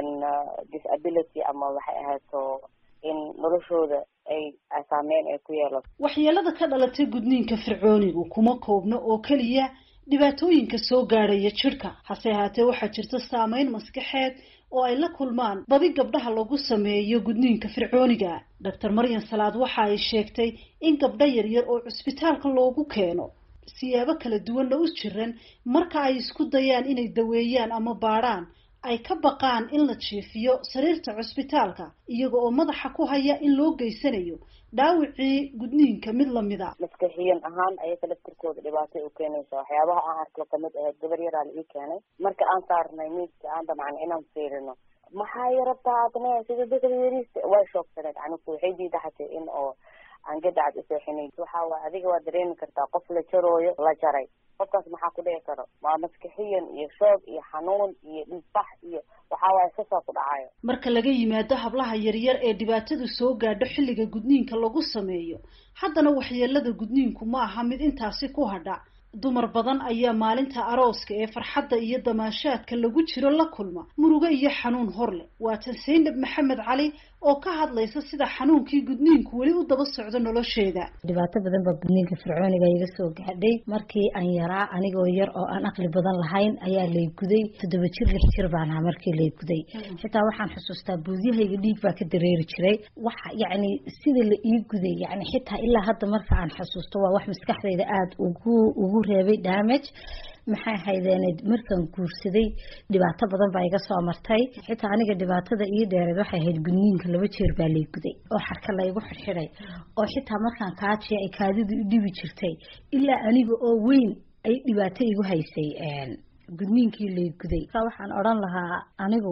disability ama waxay ahaato in noloshooda ay saameyn ay ku yeelato waxyeelada ka dhalatay gudniinka fircoonigu kuma koobno oo keliya dhibaatooyinka soo gaadhaya jidhka hase ahaatee waxaa jirta saameyn maskaxeed oo ay la kulmaan badi gabdhaha lagu sameeyo gudniinka fircooniga doctor maryan salaad waxa ay sheegtay in gabdho yaryar oo cusbitaalka loogu keeno siyaabo kala duwanna u jiran marka ay isku dayaan inay daweeyaan ama baadhaan ay ka baqaan in la jiifiyo sariirta cusbitaalka iyaga oo madaxa ku haya in loo geysanayo dhaawicii gudniinka mid lamida maskaxiyan ahaan ayaka laftirkooda dhibaatay u keenaysa waxyaabaha aan arko kamid ahayd gabar yaraa la ii keenay marka aan saarnay miidka aan damcnay inaan fiirino maxaa yarabtaa adne sida dadka yariista way shoogsaneed anigu waxay diida xatay in oo aan gadacad useexinayn waxa waay adiga waa dareemi kartaa qof la jarooyo la jaray qofkaas maxaa ku dhici karo waa maskaxiyan iyo shoog iyo xanuun iyo dhiigbax iyo waxa waaye sasaa ku dhacayo marka laga yimaado hablaha yaryar ee dhibaatadu soo gaadho xilliga gudniinka lagu sameeyo haddana waxyeelada gudniinku ma aha mid intaasi ku hadha dumar badan ayaa maalinta arooska ee farxadda iyo damaashaadka lagu jiro la kulma murugo iyo xanuun hor leh waatan saynab maxamed cali oo ka hadlaysa sida xanuunkii gudniinku weli u daba socdo nolosheeda dhibaato badan baa gudniinka fircooniga iga soo gaadhay markii aan yaraa anigoo yar oo aan aqli badan lahayn ayaa lay guday toddoba jir lix jir baan ahaa markii lay guday xitaa waxaan xusuustaa buudyahayga dhiig baa ka dareeri jiray waxa yacni sida la ii guday yacni xitaa ilaa hadda marka aan xusuusto waa wax maskaxdayda aada ugu ugu reebay damage maxay haydeened markaan guursaday dhibaato badan baa iga soo martay xitaa aniga dhibaatada ii dheereed waxay ahayd gudniinka laba jeer baa lay guday oo xarka laygu xirxiday oo xitaa markaan kaajiya ay kaadidu i dhibi jirtay ilaa aniga oo weyn ay dhibaato igu haysay gudniinkii lay guday waxaan odhan lahaa anigu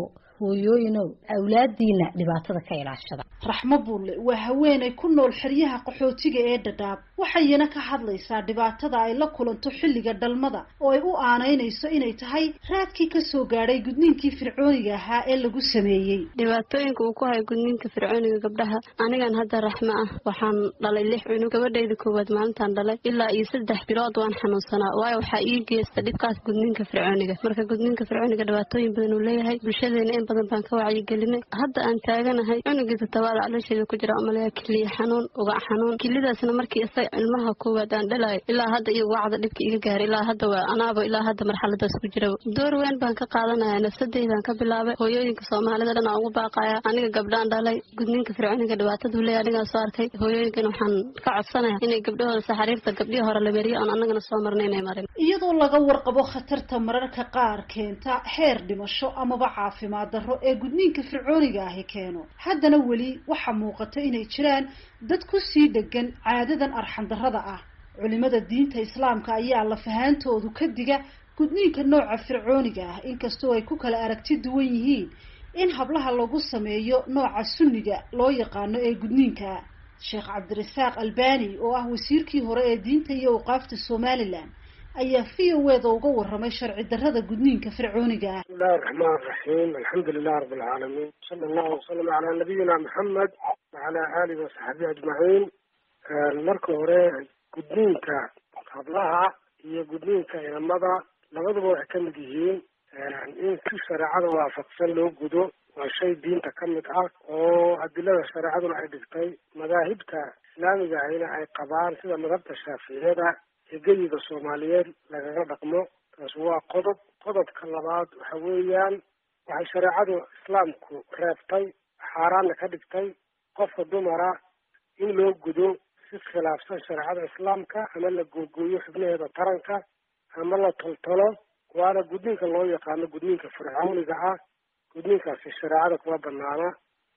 hooyooyinow awlaadiina dhibaatada ka ilaashada raxmo bulle waa haweenay ku nool xeryaha qaxootiga ee dhadhaab waxayna ka hadlaysaa dhibaatada ay la kulanto xilliga dhalmada oo ay u aanaynayso inay tahay raadkii kasoo gaadhay gudniinkii fircooniga ahaa ee lagu sameeyey dhibaatooyinka uu ku hayo gudniinka fircooniga gabdhaha anigan hadda raxmo ah waxaan dhalay lix cunug gabadhayda koowaad maalintaan dhalay ilaa iyo saddex bilood waan xanuunsanaa waayo waxaa ii geysta dhibkaas gudniinka fircooniga marka gudniinka fircooniga dhibaatooyin badan uu leeyahay bulshadeena in badan baan ka wacyigelinay hadda aan taaganahay cunugii todobaad caloosheeda ku jira umaleya kiliya xanuun ugac xanuun kilidaasna markii isaga ilmaha koowaad aan dhalayo ilaa hadda iyo wacda dhibka iga gaaray ilaa hadda waa anaaba ilaa hadda marxaladaas ku jira door weyn baan ka qaadanaya nafsadeydaan ka bilaabay hooyooyinka soomaalida dhan aan ugu baaqaya aniga gabdhaan dhalay gudniinka fircooniga dhibaataduu leeyahy anigaa soo arkay hooyooyinkan waxaan ka codsanaya inay gabdhahooda saxariirta gabdhihii hore la meriyo oon annagana soo marnay inay marin iyadoo laga warqabo khatarta mararka qaar keenta heer dhimasho amaba caafimaad darro ee gudniinka fircooniga ahi keeno haddana weli waxaa muuqata inay jiraan dad ku sii dhegan caadadan arxandarrada ah culimada diinta islaamka ayaa lafahaantoodu ka diga gudniinka nooca fircooniga ah inkastoo ay ku kala aragti duwan yihiin in hablaha lagu sameeyo nooca sunniga loo yaqaano ee gudniinka sheekh cabdirasaaq albani oo ah wasiirkii hore ee diinta iyo awqaafta somalilan ayaa v o eda uga waramay sharci darrada gudniinka fircooniga ah bismillahi raxmaan raxiim alxamdu lilah rabi alcaalamiin sala allahu wasalam calaa nabiyina maxamed wacalaa aalihi wasaxbihi ajmaciin marka hore gudniinka hablaha iyo gudniinka inamada labaduba waxay ka mid yihiin in si shareecada waafaqsan loo gudo waa shay diinta ka mid ah oo adilada shareecaduna ay dhigtay madaahibta islaamiga ahina ay qabaan sida madhabta shaaficiyada ee geyiga soomaaliyeed lagaga dhaqmo taas waa qodob qodobka labaad waxa weeyaan waxay shareecadu islaamku reebtay xaaraanna ka dhigtay qofka dumara in loo gudo si khilaafsan shareecada islaamka ama la googooyo xubnaheeda taranka ama la toltolo waana gudniinka loo yaqaano gudniinka fircooniga ah gudniinkaasi shareecada kuma banaana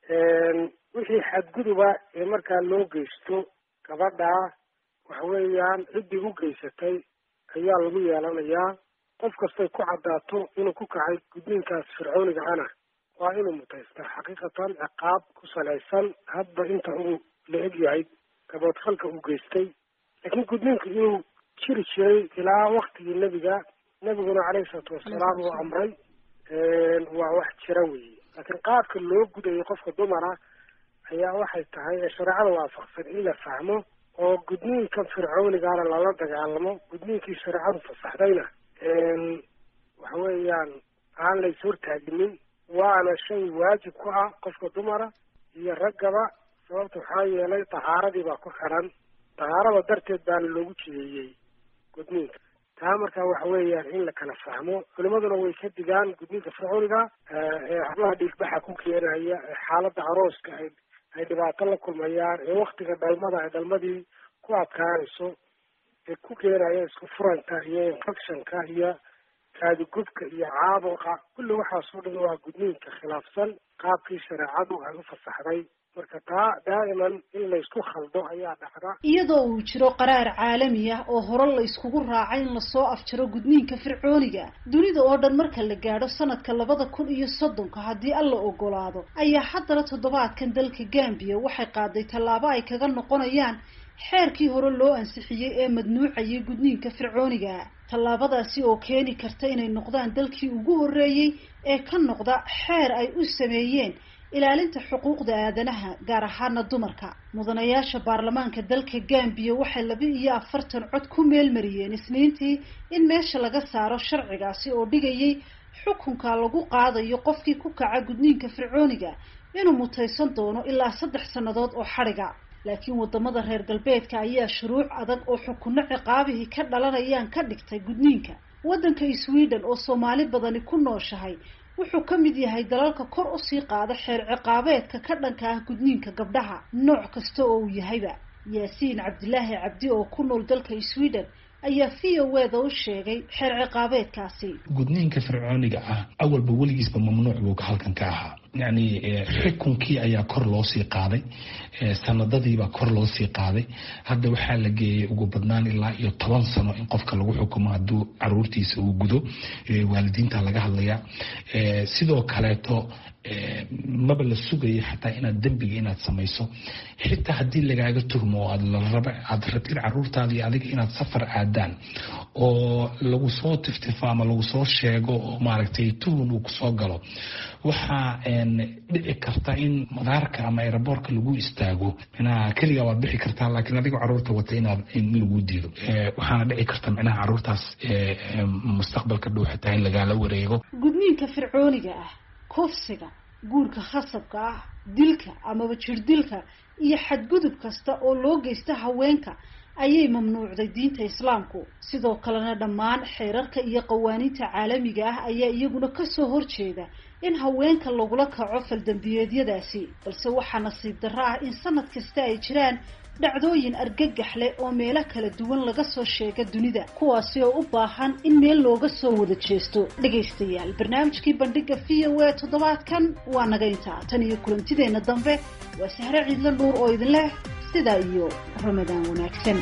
wixii xadguduba ee markaa loo geysto gabadhaa waxa weeyaan ciddii u geysatay ayaa lagu yeelanayaa qof kastay ku caddaato inuu ku kacay gudniinkaas fircooniga ana waa inuu mutaystaa xaqiiqatan ciqaab ku salaysan hadba inta uu la eg yahay gaboodfalka uu geystay laakiin gudniinku inuu jiri jiray ilaa waktigii nebiga nebiguna caleyhi salaatu wasalaam uu amray waa wax jira weeye laakiin qaabka loo gudayo qofka dumara ayaa waxay tahay ee shareecada waafaqsan in la fahmo oo gudniinka fircoonigaana lala dagaalamo gudniinkii shareecadu fasaxdayna waxa weeyaan aan la is hortaaginin waana shay waajib ku ah qofka dumara iyo raggaba sababta waxaa yeelay tahaaradii baa ku xiran tahaarada darteed baana loogu jideeyey gudniinka taa markaa waxa weeyaan in la kala fahmo culimaduna way ka digaan gudniinka fircooniga ee hablaha dhiigbaxa ku keenaya ee xaaladda arooska ay ay dhibaato la kulmayaan ee waktiga dhalmada ay dhalmadii ku adkaanayso ee ku keenaya isku furanka iyo infectionka iyo kaadugubka iyo caabuqa kulli waxaasoo dhan waa gudniinka khilaafsan qaabkii shareecadu ay u fasaxday marka taa daa'iman in laysku khaldo ayaa dhacda iyadoo uu jiro qaraar caalami ah oo hore la iskugu raacay in lasoo afjaro gudniinka fircooniga dunida oo dhan marka la gaadho sanadka labada kun iyo soddonka haddii alla ogolaado ayaa haddana toddobaadkan dalka gambiya waxay qaaday tallaabo ay kaga noqonayaan xeerkii hore loo ansixiyey ee madnuucayay gudniinka fircooniga tallaabadaasi oo keeni karta inay noqdaan dalkii ugu horreeyey ee ka noqda xeer ay u sameeyeen ilaalinta xuquuqda aadanaha gaar ahaana dumarka mudanayaasha baarlamaanka dalka gambiya waxay laba iyo afartan cod ku meelmariyeen isniintii in meesha laga saaro sharcigaasi oo dhigayay xukunka lagu qaadayo qofkii ku kaca gudniinka fircooniga inuu mutaysan doono ilaa saddex sannadood oo xadhiga laakiin wadamada reer galbeedka ayaa shuruuc adag oo xukunno ciqaabihii ka dhalanayaan ka dhigtay gudniinka waddanka sweden oo soomaali badani ku nooshahay wuxuu ka mid yahay dalalka kor usii qaada xeer ciqaabeedka ka dhanka ah gudniinka gabdhaha nooc kasta oo uu yahayba yaasiin cabdilaahi cabdi oo ku nool dalka sweden ayaa v o eda u sheegay xeer ciqaabeedkaasi gudniinka fircooniga ah awalba weligiisba mamnuuc buu halkan ka ahaa yani xukunkii ayaa kor loo sii qaaday sanadadiibaa kor loo sii qaaday hadda waxaa la geeyay ugu badnaan ilaa iyo toban sano in qofka lagu xukumo hadduu caruurtiisa uu gudo waalidiinta laga hadlayaa sidoo kaleeto maba la sugaya xataa inaad dembiga inaad samayso xitaa haddii lagaaga tuhmo oo aad rabtid caruurtaada iyo adiga inaad safar aadaan oo lagu soo tiftifo ama lagu soo sheego oo maaragtay tuhun uu kusoo galo waxaa dhici karta in madaarka ama aeroboortka lagu istaago micnaha keliga waad bixi kartaa laakiin adiga caruurta wata inaad in lagu diido waxaana dhici karta micnaha caruurtaas mustaqbalka dhow xitaa in lagaala wareego gudniinka fircooniga ah kufsiga guurka khasabka ah dilka amaba jirdilka iyo xadgudub kasta oo loo geysta haweenka ayay mamnuucday diinta islaamku sidoo kalena dhammaan xeerarka iyo qawaaniinta caalamiga ah ayaa iyaguna kasoo horjeeda in haweenka lagula kaco faldambiyeedyadaasi balse waxaa nasiib darro ah in sanad kasta ay jiraan dhacdooyin argagax leh oo meelo kala duwan laga soo sheega dunida kuwaasi oo u baahan in meel looga soo wada jeesto dhegaystayaal barnaamijkii bandhiga v o a toddobaadkan waa naga intaa tan iyo kulantideenna dambe waa sahre ciidla dhuur oo idin leh sidaa iyo ramadaan wanaagsan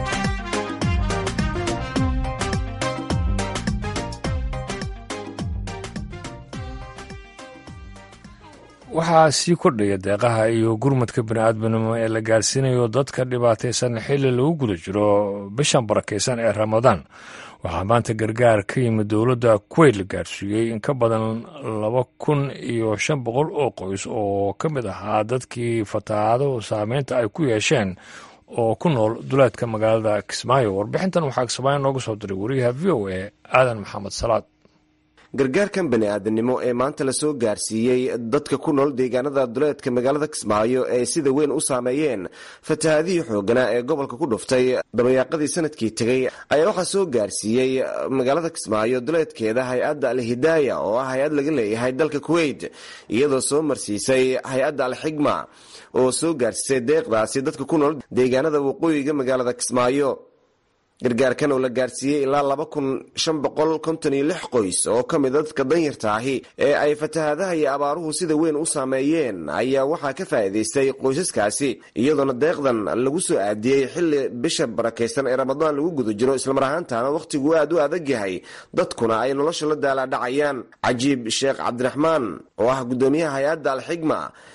waxaa sii kordhaya deeqaha iyo gurmadka bini-aadminimo ee la gaarsiinayo dadka dhibaataysan xilli lagu guda jiro bishan barakaysan ee ramadaan waxaa maanta gargaar ka yimid dowladda kuweyt la gaarsiiyey in ka badan laba kun iyo shan boqol oo qoys oo ka mid ahaa dadkii fatahaado saameynta ay ku yeesheen oo ku nool duleedka magaalada kismaayo warbixintan waxaa kismaayo nooga soo diray wariyaha v o a aadan maxamed salaad gargaarkan bani-aadamnimo ee maanta lasoo gaarsiiyey dadka ku nool deegaanada duleedka magaalada kismaayo ee sida weyn u saameeyeen fatahaadihii xooganaa ee gobolka ku dhuftay dabayaaqadii sanadkii tegey ayaa waxaa soo gaarsiiyey magaalada kismaayo duleedkeeda hay-adda al-hidaaya oo ah hay-ad laga leeyahay dalka kuweyt iyadoo soo marsiisay hay-adda al-xigma oo soo gaarsiisay deeqdaasi dadka ku nool deegaanada waqooyiga magaalada kismaayo gargaarkan oo la gaarsiiyey ilaa laba kun shan boqol konton iyo lix qoys oo ka mida dadka danyarta ahi ee ay fatahaadaha iyo abaaruhu sida weyn u saameeyeen ayaa waxaa ka faa'iidaystay qoysaskaasi iyadoona deeqdan lagu soo aadiyey xilli bisha barakaysan ee ramadaan lagu guda jiro islamar ahaantaana wakhtigu aad u adag yahay dadkuna ay nolosha la daalaadhacayaan cajiib sheekh cabdiraxmaan oo ah guddoomiyaha hay-adda alxigma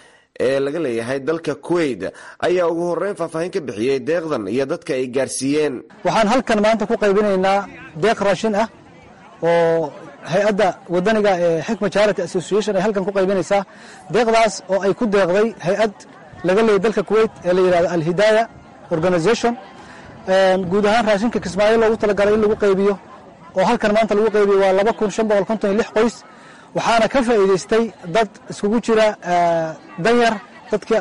ee laga leeyahay dalka kuweyt ayaa ugu horeyn faahfaahin ka bixiyey deeqdan iyo dadka ay gaarsiiyeen waxaan halkan maanta ku qaybinaynaa deeq raashin ah oo hay-adda wadaniga ee xikma charity association ay halkan ku qaybinaysaa deeqdaas oo ay ku deeqday hay-ad laga leeyay dalka kuweyt ee la yidhahdo alhidaaya organization guud ahaan raashinka kismaayo loogu talagalay in lagu qaybiyo oo halkan maanta lagu qaybiyo waa laba kun shan boqol konton iyo lix qoys waxaana ka faa'iidaystay dad iskugu jira danyar dadka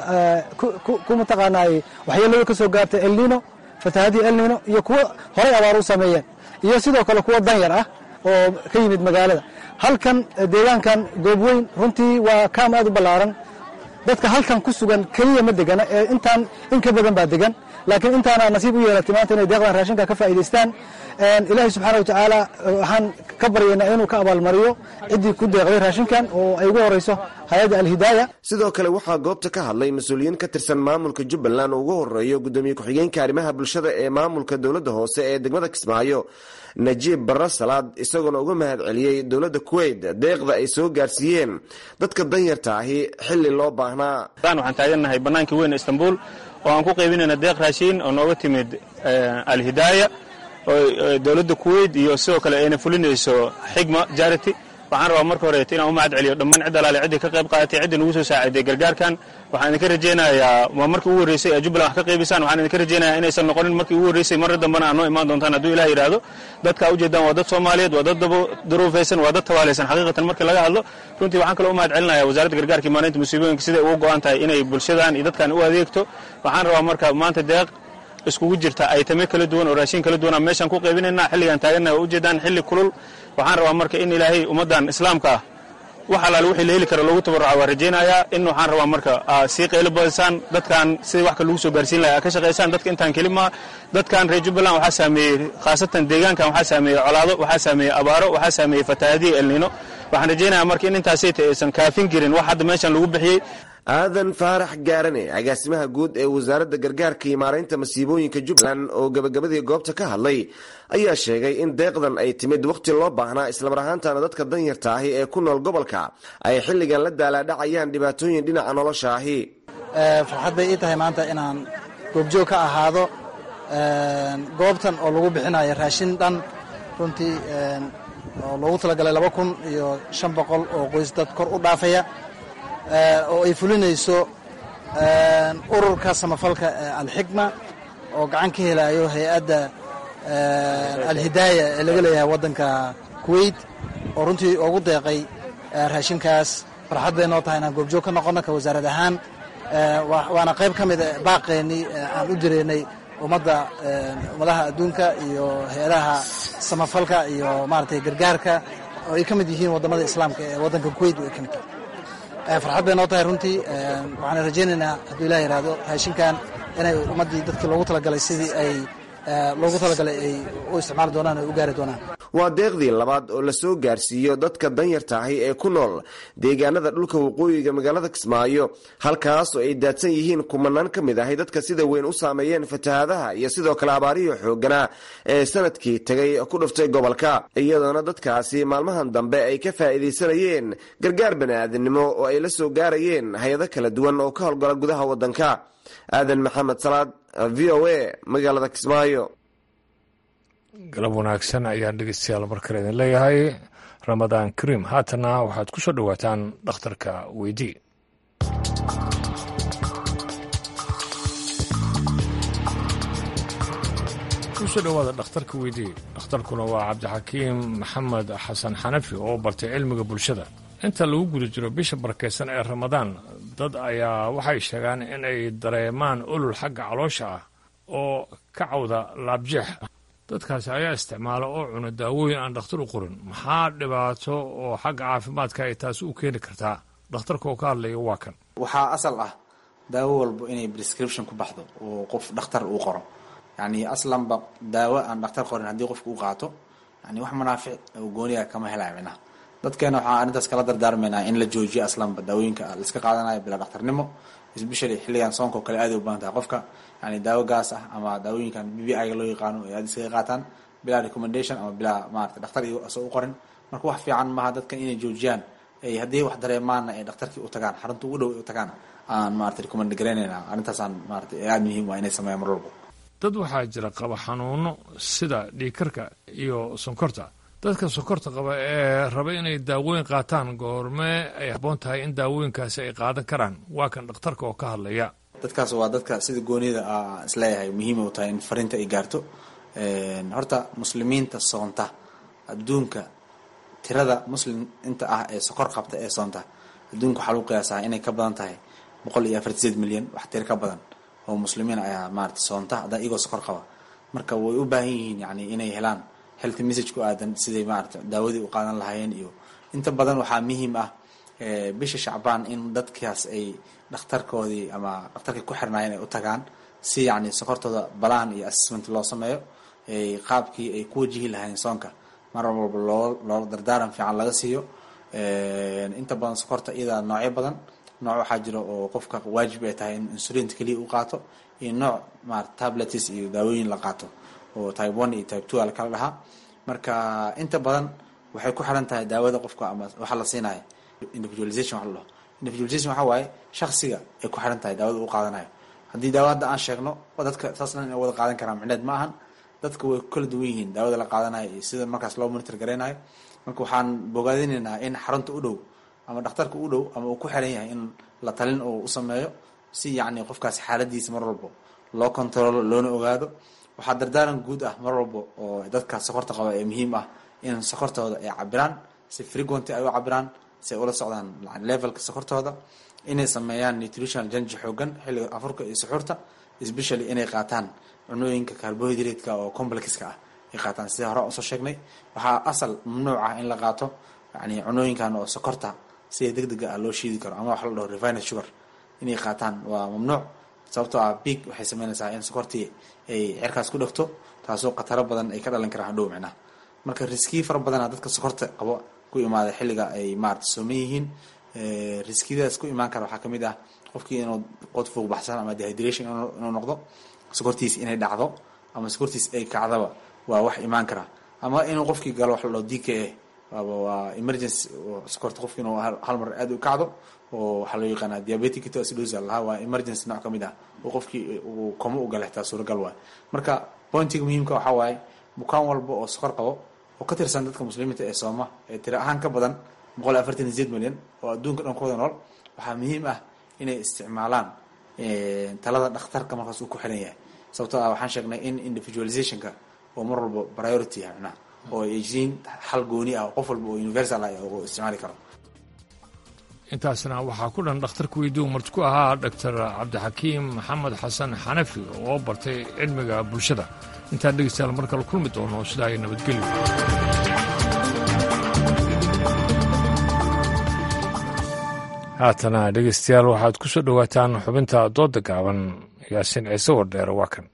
ku mataqaanaay waxyeelada ka soo gaartay elnino fatahaadii elnino iyo kuwo horay abaar u sameeyeen iyo sidoo kale kuwo danyar ah oo ka yimid magaalada halkan deegaankan goobweyn runtii waa kaam aad u ballaaran dadka halkan ku sugan keliya ma degana ee intaan in ka badan baa degan laakiin intaana nasiib u yeelatay maanta inay deeqdan raashinka ka faa'iidaystaan ilaahay subxaana wa tacaala waxaan ka baryaynaa inuu ka abaalmariyo ciddii ku deeqday raashinkan oo ay ugu horeyso hay-adda alhidaaya sidoo kale waxaa goobta ka hadlay mas-uuliyiin ka tirsan maamulka jubbaland oo ugu horeeyo gudoomiye ku-xigeenka arrimaha bulshada ee maamulka dowladda hoose ee degmada kismaayo najiib barre salaad isagoona uga mahad celiyey dowladda kuweyt deeqda ay soo gaarsiiyeen dadka danyarta ahi xilli loo baahnaa waxaan taagannahay bannaankii weyn istanbul oo aan ku qaybinayna deeq raashiin oo nooga timid alhidaaya oo dowladda kuweyt iyo sidoo kale ayna fulinayso xigma jarity waxaan rabaa marka horeeto inaan u mahad celiyo dhammaan cid alaale ciddii ka qayb qaadatay ciddii nagu soo saaciday gargaarkan waxaan idinka rajaynayaa waa markii ugu horreysay ee jubbaland wax ka qaybisaan waxaan idinka rajaynayaa inaysan noqonin markii ugu horreysay marra dambena aad noo imaan doontaan hadduu ilah yidhaahdo dadka ujeedaan waa dad soomaaliyeed waa dad daruufaysan waa dad tabaalaysan xaqiiqatan markii laga hadlo runtii waxaan kaloo u mahad celinaya wasaaradda gargaarka maalinta musiibooyinka siday ugu go'an tahay inay bulshadan iyo dadkan u adeegto waxaan rabaa marka maanta deeq iskugu jirta aytame kala duwan oo raashin kala duwana meeshaan ku qaybinayna xilligaan taagannaha waa ujeedaan xilli kulul waxaan rabaa marka in ilaahay ummaddan islaamka ah wax alaale wixii la heli kara loogu tabarruca waa rajaynayaa in waxaan rabaa marka sii qaylo badisaan dadkan sidii wax ka lagu soo gaarsiin lahaa ka shaqaysaan dadka intaan keli maa dadkan reer jubbaland waxaa saameeyey khaasatan deegaankan waxaa saameeyey colaado waxaa saameeyey abaaro waxaa saameeyey fatahaadiya elnino waxaan rajaynayaa marka in intaasayta aysan kaafin jirin wax hadda meeshan lagu bixiyey aadan faarax gaarane agaasimaha guud ee wasaaradda gargaarka iyo maaraynta masiibooyinka jubbaland oo gabagabadii goobta ka hadlay ayaa sheegay in deeqdan ay timid wakhti loo baahnaa islamar ahaantana dadka danyarta ahi ee ku nool gobolka ay xilligan la daalaadhacayaan dhibaatooyin dhinaca nolosha ahi farxad bay ii tahay maanta inaan goobjoog ka ahaado goobtan oo lagu bixinayo raashin dhan runtii oo loogu talagalay laba kun iyo shan boqol oo qoys dad kor u dhaafaya oo ay fulinayso ururka samafalka alxikma oo gacan ka helayo hay-adda alhidaaya ee laga leeyahay waddanka kuwait oo runtii ugu deeqay raashinkaas farxad bay noo tahay inaan goobjoog ka noqono ka wasaarad ahaan waana qayb ka mida baaqeennii aan u direynay ummadda ummadaha adduunka iyo hay-adaha samafalka iyo maaragtay gargaarka oo ay ka mid yihiin waddamada islaamka ee waddanka kuwait ay ka mid tahay farxad bay noo tahay runtii waxaan rajaynaynaa hadduu ilah yidhaahdo raashinkan inay ummaddii dadkii loogu talagalay sidii ay loogu talagalay ay u isticmaali doonaan ay u gaari doonaan waa deeqdii labaad oo la soo gaarsiiyo dadka danyarta ahi ee ku nool deegaanada dhulka waqooyiga magaalada kismaayo halkaas oo ay daadsan yihiin kumanaan ka mid ahi dadka sida weyn u saameeyeen fatahaadaha iyo sidoo kale abaarihii xooganaa ee sanadkii tegay ku dhuftay gobolka iyadoona dadkaasi maalmahan dambe ay ka faa'iidaysanayeen gargaar bani'aadinimo oo ay la soo gaarayeen hay-ado kala duwan oo ka howlgala gudaha waddanka aadan maxamed salaad v o a magaalada kismaayo galab wanaagsan ayaan dhegeystayaal mar kale idin leeyahay ramadaan kariim haatana waxaad ku soo dhowaataan dhakhtarka weydii kusoo dhowaada dhakhtarka weydii dhakhtarkuna waa cabdixakiim maxamed xasan xanafi oo bartay cilmiga bulshada inta lagu guda jiro bisha barakeysan ee ramadaan dad ayaa waxay sheegaan in ay dareemaan olol xagga caloosha ah oo ka cawda laabjeex dadkaasi ayaa isticmaala oo cuna daawooyin aan dhakhtar u qorin maxaa dhibaato oo xagga caafimaadka ay taasi u keeni kartaa dhakhtarka oo ka hadlaya waa kan waxaa asal ah daawo walbo inay prescription ku baxdo oo qof dhakhtar uu qoro yacni aslanba daawo aan dhakhtar qorin haddii qofka u qaato yani wax manaafic oo gooniga kama helaya micnaha dadkeena waxaan arrintaas kala dardaarmaynaa in la joojiyo aslanba daawooyinka laiska qaadanayo bilaa dhakhtarnimo especially xilligan soonka oo kale aad ay u badan tahay qofka yani daawo gaas ah ama daawooyinkan b b i-ga loo yaqaano ay aad iskaga qaataan bilaa recommendation ama bilaa maarata dhakhtar iyo asoo u qorin marka wax fiican maaha dadkan inay joojiyaan ay haddii wax dareemaana ay dhakhtarkii u tagaan xarunta ugu dhow ay u tagaan aan maarata recommend garaynayna arrintaasaan maarata aad muhiim waa inay sameeyaan mar walbo dad waxaa jira qaba xanuuno sida dhiigkarka iyo sonkorta dadka sonkorta qaba ee raba inay daawooyin qaataan goormee ay habboon tahay in daawooyinkaasi ay qaadan karaan waa kan dhakhtarka oo ka hadlaya dadkaas waa dadka sida goonida isleeyahay muhiim u tahay in fariinta ay gaarto horta muslimiinta soonta adduunka tirada muslim inta ah ee sokor qabta ee soonta adduunka waxaa lagu qiyaasaa inay ka badan tahay boqol iyo afarti sideed milyan wax tiro ka badan oo muslimiin ayaa maarata soonta hadda iyagoo sokor qaba marka way u baahan yihiin yani inay helaan health message ku aadan siday maarata daawadii u qaadan lahaayeen iyo inta badan waxaa muhiim ah bisha shacbaan in dadkaas ay dhakhtarkoodii ama dhakhtarkii ku xirnaayeen ay u tagaan si yacni sokortooda balaan iyo assessment loo sameeyo qaabkii ay ku wajihi lahaayeen soonka mar walba loo loo dardaaran fiican laga siiyo inta badan sokorta iyadaa noocyo badan nooc waxaa jira oo qofka waajib ay tahay in insulinta keliya u qaato iyo nooc maarata tablets iyo daawooyin la qaato oo type one iyo type two a lakala dhahaa marka inta badan waxay ku xiran tahay daawada qofka ama waxa la siinayo individualization waxa la dhaho individualization waxa waaye shaksiga ay ku xiran tahay daawada u qaadanayo haddii daawo hadda aan sheegno dadka saas dhan inay wada qaadan karaan micneed ma ahan dadka way kala duwan yihiin daawada la qaadanayo iyo sida markaas loo monitor garaynayo marka waxaan bogaadinaynaa in xarunta u dhow ama dhakhtarka u dhow ama uu ku xiran yahay in la talin uu u sameeyo si yacni qofkaas xaaladiisa mar walbo loo controlo loona ogaado waxaa dardaaran guud ah mar walbo oo dadka sokorta qaba ee muhiim ah in sokortooda ay cabiraan si frequenty ay u cabiraan si ay ula socdaan levelka sokortooda inay sameeyaan nutritional janji xoogan xilliga afurka iyo suxuurta especially inay qaataan cunooyinka carbohydrate-ka oo complexka ah ay qaataan sida hore usoo sheegnay waxaa asal mamnuuc ah in la qaato yani cunooyinkan oo sokorta sida deg dega ah loo shiidi karo ama waxa la dhaho refined sugar inay qaataan waa mamnuuc sababtoo ah big waxay sameynaysaa in sokortii ay cerkaas ku dhegto taasoo khataro badan ay ka dhalan karaan hadhow micnaha marka riskii fara badana dadka sokorta qabo ku imaada xilliga ay maarata sooman yihiin riskiyadaas ku imaan kara waxaa kamid ah qofkii inuu qod fuuq baxsan ama dehydration inuu noqdo sokortiis inay dhacdo ama sokortiis ay kacdaba waa wax imaan kara ama inuu qofkii galo wax la dhao d k a waa emergency sokorta qofki inuu hal mar aada u kacdo oo waxaa loo yaqaanaa diabetic ketoacidosis lahaa waa emergency nooc kamid ah oo qofkii uu komo u gala xitaa suuragal waay marka pointiga muhiimka waxaa waaye bukaan walba oo sokor qabo oo ka tirsan dadka muslimiinta ee sooma ee tiro ahaan ka badan boqol afartan iyo sideed milyan oo adduunka dhan ku wada nool waxaa muhiim ah inay isticmaalaan talada dhakhtarka markaas uu ku xiran yahay sababtoo ah waxaan sheegnay in individualizationka oo mar walba priority yahay macnaha oo ay yihiin xal gooni ah qof walba oo universal ah oo isticmaali karo intaasna waxaa ku dhan dhakhtarka weydiiu marti ku ahaa doctor cabdixakiim maxamed xasan xanafi oo bartay cilmiga bulshada intaan dhegeystayaal mar kale kulmi doono sidaa ay nabadgelyo haatana dhegeystayaal waxaad ku soo dhowaataan xubinta dooda gaaban yaasiin ciise wardheere waa kan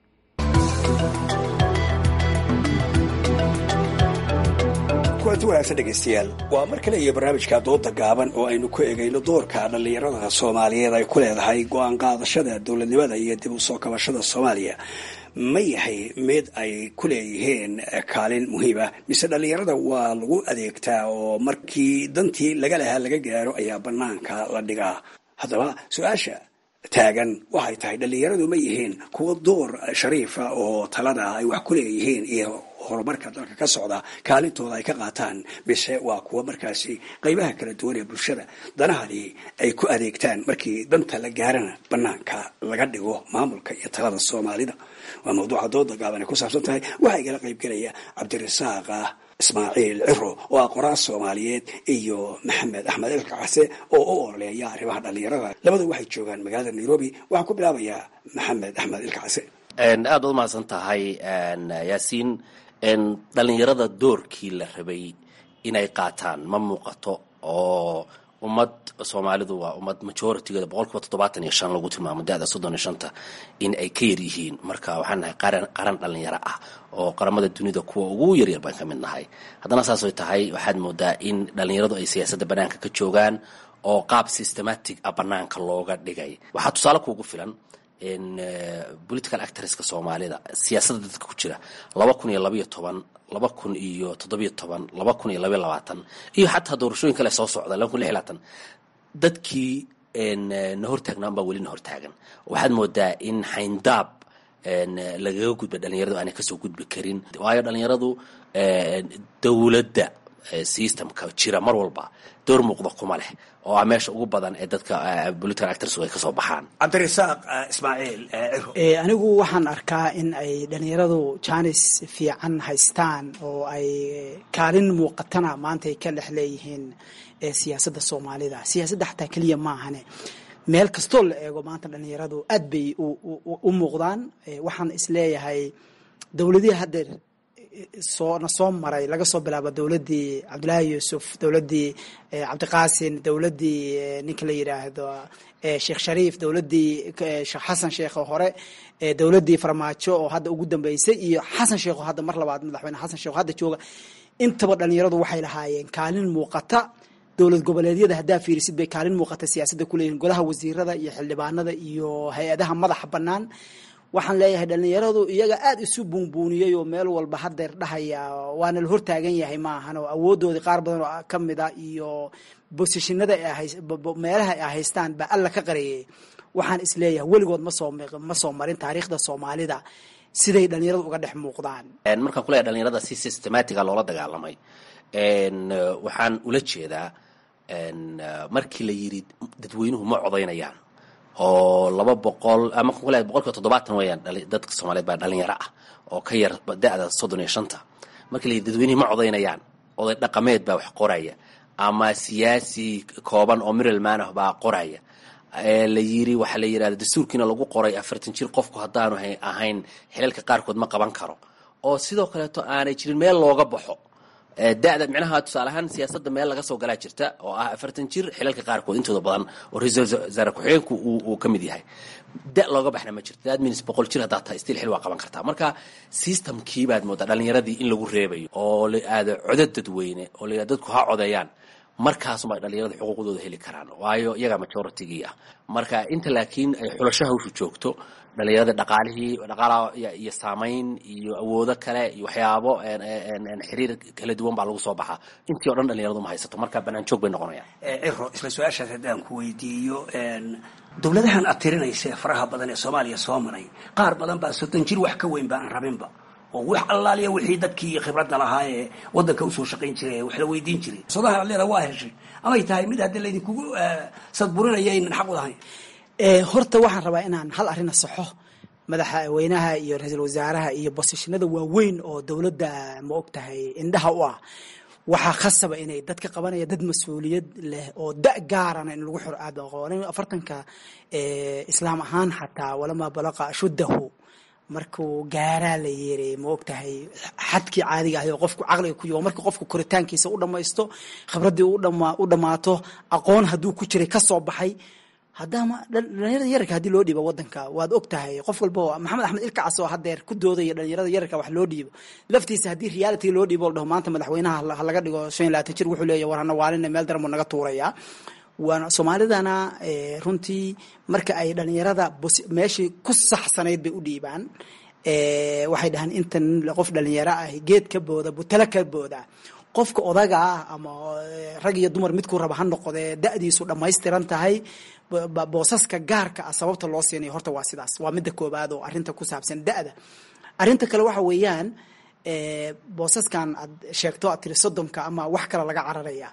kulanti wanaagsan dhegaystayaal waa mar kale iyo barnaamijka dooda gaaban oo aynu ku egayno doorka dhallinyarada soomaaliyeed ay ku leedahay go-aan qaadashada dowladnimada iyo dib u soo kabashada soomaaliya ma yahay mid ay ku leeyihiin kaalin muhiima mise dhallinyarada waa lagu adeegtaa oo markii dantii laga lahaa laga gaaro ayaa banaanka la dhigaa haddaba su-aasha taagan waxay tahay dhallinyaradu ma yihiin kuwa door shariifa oo talada ay wax ku leeyihiin iyo horumarka dalka ka socda kaalintooda ay ka qaataan mise waa kuwa markaasi qaybaha kala duwan ee bulshada danahadii ay ku adeegtaan markii danta la gaarana banaanka laga dhigo maamulka iyo talada soomaalida waa mawduuca dooda gaaban ay ku saabsan tahay waxaa igala qaybgelaya cabdirasaaq ismaaciil ciro oo ah qoraas soomaaliyeed iyo maxamed axmed elka case oo u ololeeya arrimaha dhallinyarada labadu waxay joogaan magaalada nairobi waxaan ku bilaabayaa maxamed axmed ilka case aada u mahadsan tahay yaasiin dhallinyarada doorkii la rabay inay qaataan ma muuqato oo ummad soomaalidu waa ummad majoritigeeda boqol kiiba toddobaatan iyo shan lagu tilmaamo da-da soddon iyo shanta in ay ka yar yihiin marka waxaan nahay qaran qaran dhallinyaro ah oo qaramada dunida kuwa ugu yaryar baan ka mid nahay haddana saas ay tahay waxaad moodaa in dhallinyaradu ay siyaasadda banaanka ka joogaan oo qaab systematic ah banaanka looga dhigay waxaa tusaale kuugu filan political actorska soomaalida siyaasadda dadka ku jira laba kun iyo labaiyo toban laba kun iyo toddobiyo toban laba kun iyo labaiyo labaatan iyo xataa doorashooyin kale soo socda laba kun lix labaatan dadkii na hortaagnaan baa weli na hortaagan waxaad moodaa in xayndaab lagaga gudba dhalinyaradu aanay kasoo gudbi karin waayo dhalinyaradu dowladda systemka jira mar walba door muuqda kuma leh oo ah meesha ugu badan ee dadka political actors ay kasoo baxaan cabdirasaaq ismaaciil anigu waxaan arkaa in ay dhalinyaradu janis fiican haystaan oo ay kaalin muuqatana maanta ay ka dhex leeyihiin siyaasadda soomaalida siyaasadda xataa keliya maahane meel kastoo la eego maanta dhalinyaradu aad bay u muuqdaan waxaan isleeyahay dowladihii haddeer soo na soo maray laga soo bilaabo dowladdii cabdullaahi yuusuf dowladdii cabdiqaasin dowladdii ninka la yidhaahdo sheekh shariif dowladdii sheekh xasan sheekh oo hore dowladdii farmaajo oo hadda ugu dambeysay iyo xasan sheekh oo hadda mar labaad madaxweyne xasan sheekh oo hadda jooga intaba dhalinyaradu waxay lahaayeen kaalin muuqata dowlad goboleedyada haddaa fiirisid bay kaalin muuqata siyaasadda kuleeyihin golaha wasiirada iyo xildhibaanada iyo hay-adaha madaxa bannaan waxaan leeyahay dhalinyaradu iyaga aada isu buunbuuniyey oo meel walba hadeer dhahaya waana la hortaagan yahay ma ahan oo awoodoodii qaar badan oo ka mid a iyo bosishinada meelaha ay haystaan baa alla ka qareeyay waxaan isleeyahay weligood masoo ma soo marin taariikhda soomaalida siday dhalinyaradu uga dhex muuqdaan markaan kuleeyahay dhalinyarada si systematica loola dagaalamay waxaan ula jeedaa markii la yidhi dadweynuhu ma codaynayaan oo laba boqol ama kule boqol kiiba toddobaatan weeyaan dadka soomaaliyeed baa dhalinyaro ah oo ka yar da-da soddon iyo shanta markii la yidhi dadweynihii ma codaynayaan oday dhaqameed baa wax qoraya ama siyaasi kooban oo middleman ah baa qoraya la yiri waxaa la yidhahda dastuurkiina lagu qoray afartan jir qofku haddaanu ahayn xilalka qaarkood ma qaban karo oo sidoo kaleeto aanay jirin meel looga baxo da-da micnaha tusaale ahaan siyaasadda meel laga soo galaa jirta oo ah afartan jir xilalka qaarkood intooda badan oo ra-iisul wasaare ku-xigeenku uu ka mid yahay da looga baxna ma jirto that means boqol jir haddaad tahay still xil waa qaban kartaa marka systemkii baad moodaa dhalinyaradii in lagu reebayo oo la aado codad dadweyne oo la dadku ha codeeyaan markaasuma dhalinyarada xuquuqdooda heli karaan waayo iyagaa majoritygii ah marka inta laakiin ay xulasho hawshu joogto dhalinyarada dhaqaalihii dhaqaalaha iyo saamayn iyo awoodo kale iyo waxyaabo xiriir kala duwan baa lagu soo baxaa intii o dhan dhalinyaradu ma haysato marka banaan joog bay noqonayaan ciro isla su-aashaas haddaan ku weydiiyo dowladahan aad tirinaysa ee faraha badan ee soomaaliya soo maray qaar badan baa soddon jir wax ka weyn ba aan rabinba oo wax allaaliya wixii dadkii khibradda lahaa ee waddanka usoo shaqayn jiray ee wax la weydiin jiray sodaha ad leeda waa heshay amay tahay mid hadda laydinkugu sadburinaya aynan xaq u lahayn horta waxaan rabaa inaan hal arrin saxo madaxweynaha iyo ra-iisul wasaaraha iyo bosishinada waaweyn oo dowladda ma og tahay indhaha u ah waxaa khasaba inay dadka qabanaya dad mas-uuliyad leh oo da gaarana in lagu xiro aad aqoonin afartanka islaam ahaan xataa walamaa balaqa ashuddahu markuu gaaraa la yeeray ma og tahay xadkii caadiga ahay oo qofku caqliga ku marka qofku koritaankiisa u dhamaysto khibraddii u dhammaato aqoon hadduu ku jiray ka soo baxay haddaama dhalinyarada yararka haddii loo dhiibo wadanka waad og tahay qof walba maxamed axmed ilkacas oo hadeer ku doodaya dhalinyarada yararka wax loo dhiibo laftiisa haddii reality loo dhiibo la dhaho maanta madaxweynaha ha laga dhigo shan iyo labaatan jir wuxuu leeyahy war hana waalina meel daran buu naga tuurayaa waana soomaalidana runtii marka ay dhalinyarada meeshii ku saxsanayd bay u dhiibaan waxay dhahaan intan qof dhalinyaro ah geed ka booda butalo ka booda qofka odaga ah ama rag iyo dumar midkuu raba ha noqodee da-diisu dhammaystiran tahay boosaska gaarka ah sababta loo siinayo horta waa sidaas waa midda koobaad oo arrinta ku saabsan da-da arrinta kale waxa weeyaan boosaskan aad sheegto aad tiri sodomka ama wax kale laga cararaya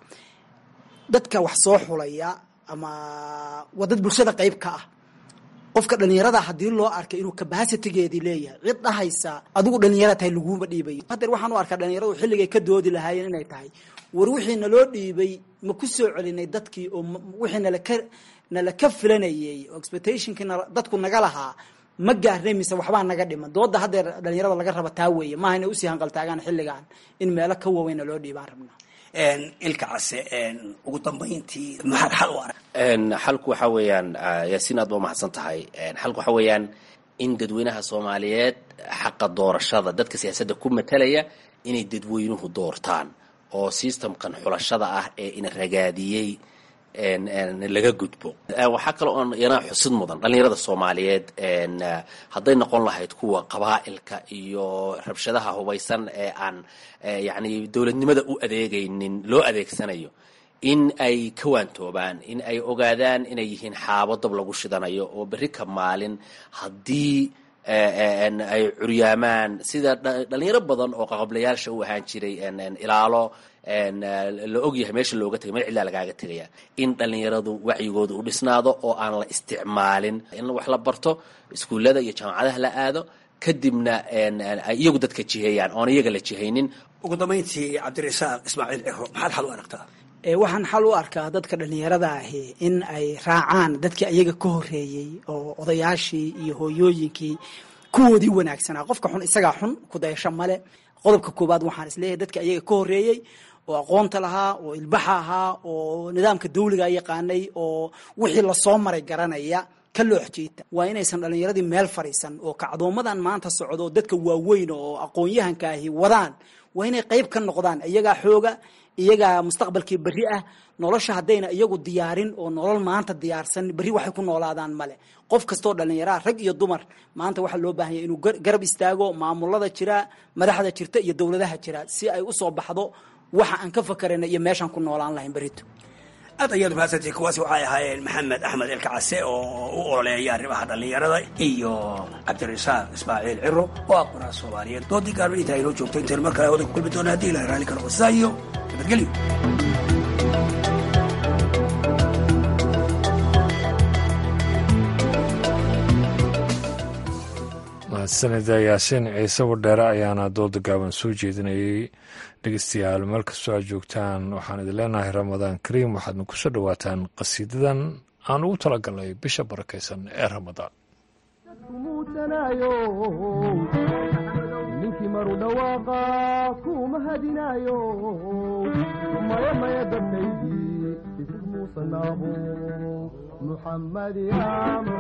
dadka wax soo xulaya ama waa dad bulshada qayb ka ah qofka dhalinyarada haddii loo arkay inuu cabacitigeedii leeyahay cid dhahaysa adigu dhalinyara tahay laguma dhiibayo hadeer waxaan u arkaa dhalinyaradu xilligay ka doodi lahaayeen inay tahay war wixii naloo dhiibay ma ku soo celinay dadkii oo wixii nalaka nala ka filanayay oo expectationkii dadku naga lahaa ma gaarnay mise waxbaa naga dhiman dooda hadeer dhalinyarada laga raba taa weeye maaha inay usii hanqaltaagaan xilligan in meelo ka waaweyn naloo dhiibaan rabnaa ilka case ugu dambayntii maxaad xal u arag xalku waxa weeyaan yaasiin aad ba umahadsan tahay xalku waxa weeyaan in dadweynaha soomaaliyeed xaqa doorashada dadka siyaasadda ku matalaya inay dadweynuhu doortaan oo systemkan xulashada ah ee ina ragaadiyey laga gudbo waxaa kale oon iyana xusid mudan dhalinyarada soomaaliyeed hadday noqon lahayd kuwa qabaa'ilka iyo rabshadaha hubaysan ee aan yacni dowladnimada u adeegaynin loo adeegsanayo in ay ka waantoobaan in ay ogaadaan inay yihiin xaabo dab lagu shidanayo oo berri ka maalin haddii ay curyaamaan sida dhalinyaro badan oo qaqablayaasha u ahaan jiray ilaalo la ogyahay meesha looga tegay meel cidlaa lagaaga tegaya in dhalinyaradu wacyigooda u dhisnaado oo aan la isticmaalin in wax la barto iskuullada iyo jaamacadaha la aado kadibna ay iyagu dadka jiheeyaan oon iyaga la jihaynin ugu dambayntii cabdirasaaq ismaaciil ciro maxaad xal u aragtaa waxaan xal u arkaa dadka dhalinyarada ahi in ay raacaan dadkii ayaga ka horeeyey oo odayaashii iyo hooyooyinkii kuwoodii wanaagsanaa qofka xun isagaa xun kudayasho male qodobka koowaad waxaan isleeyahay dadka ayaga ka horeeyey oo aqoonta lahaa oo ilbaxa ahaa oo nidaamka dawliga yaqaanay oo wixii lasoo maray garanaya ka loox jiita waa inaysan dhalinyaradii meel fadhiisan oo kacdoomadan maanta socdo oo dadka waaweyn oo aqoon-yahanka ahi wadaan waa inay qayb ka noqdaan iyagaa xooga iyagaa mustaqbalkii berri ah nolosha haddayna iyagu diyaarin oo nolol maanta diyaarsan berri waxay ku noolaadaan male qof kastoo dhallinyaraha rag iyo dumar maanta waxaa loo baahan yahy inuu garab istaago maamulada jira madaxda jirta iyo dowladaha jira si ay usoo baxdo waxa aan ka fakarayna iyo meeshaan ku noolaan lahayn berrito aad ayaad mahadsantihi kuwaasi waxay ahaayeen maxamed axmed elkacase oo u ololeeya arrimaha dhallinyarada iyo cabdirasaaq ismaaciil ciro oo ah qoraa soomaaliyeed doodii gaarba intaa inoo joogto intaynu mar kale hawada ku kulmi doona hadii ilahay raalli ka noqo sidaa iyo nabadgelyo mahadsanida yaasiin ciise wadheere ayaana dooda gaaban soo jeedinayay dhegeystayaal meel kastoo aad joogtaan waxaan idin leenahay ramadaan kariim waxaadna ku soo dhowaataan qasiidadan aan ugu talagalnay bisha barakaysan ee ramadaan ninkii maru dhawaaqa kuma mahadinaayo maya maya dadkaydii isig muusanaabo muxammad ya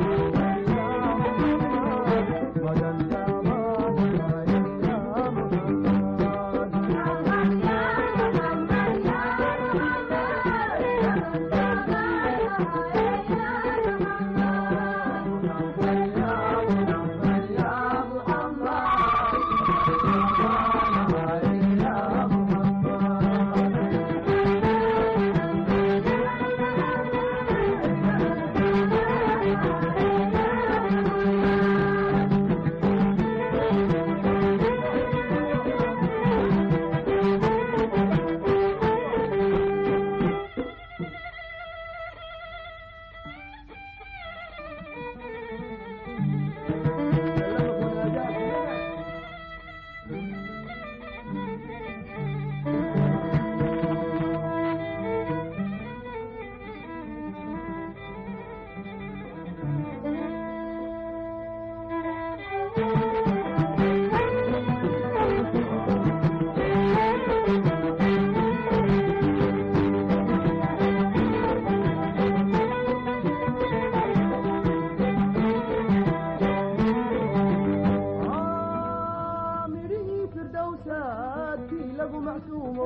midhihii firdowsaadkii lagu macsuumo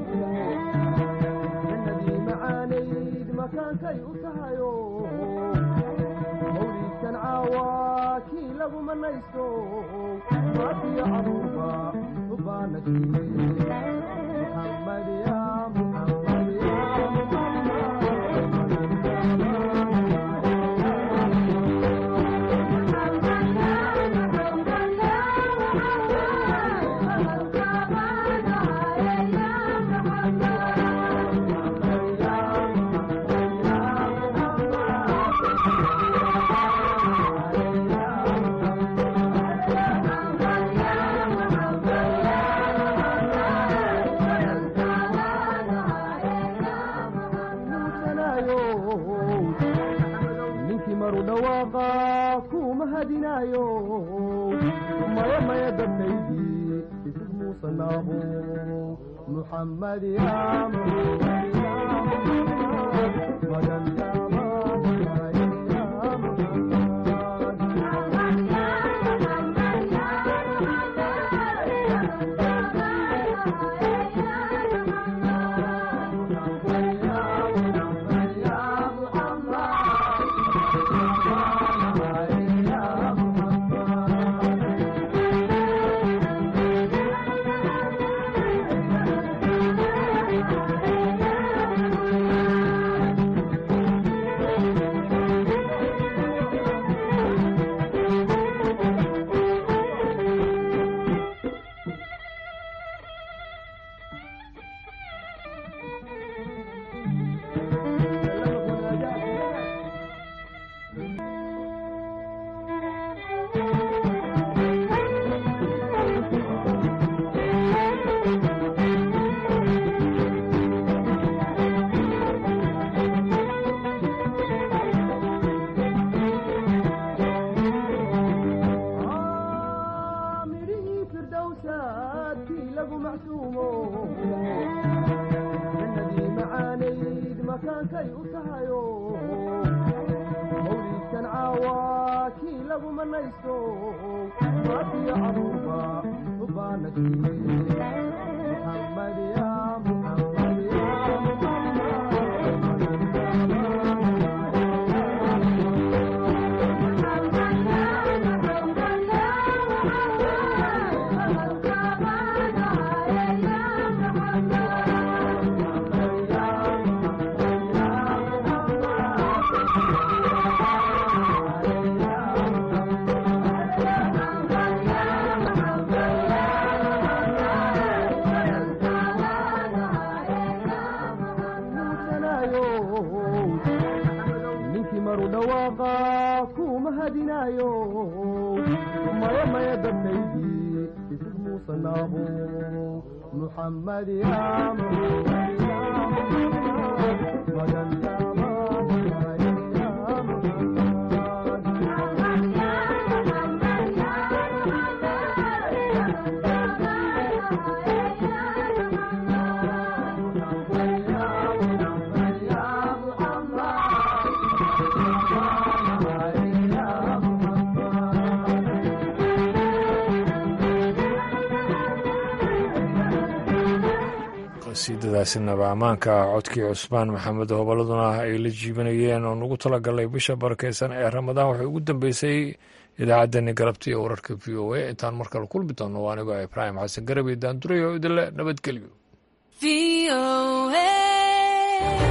jannadii macaanayd makaankay u tahayo mawliidkan caawa kii lagu manaysto maatiyo caruurba subaana jiibay muxammad ya muxammad ya ninkii maru dhawaaqa kuu mahadinaayo maya maya dadkaydii isig muusanaabo muxammad ya magan midhihii firdowsaadkii lagu macsuumo jannadii macaanayd makaankay u tahayo mawliidkan caawa kii lagu manaysto maatiyo caruurba subaana jiibay muxammad ya muxammad ya ninkii maru dhawaaqa kuu mahadinaayo maya maya dadkaydii isig muusanaabo muxammad ya magan qasiidadaasnaba ammaanka codkii cusmaan maxamed hobolladuna ay la jiibanayeen oo nagu talagalay bisha barakeysan ee ramadaan waxay ugu dambeysay idaacaddani galabta iyo wararka v o a intaan mar kale kulmi doono waa anigoo ibraahim xasan garabey daanduray oo idinle nabadgelyo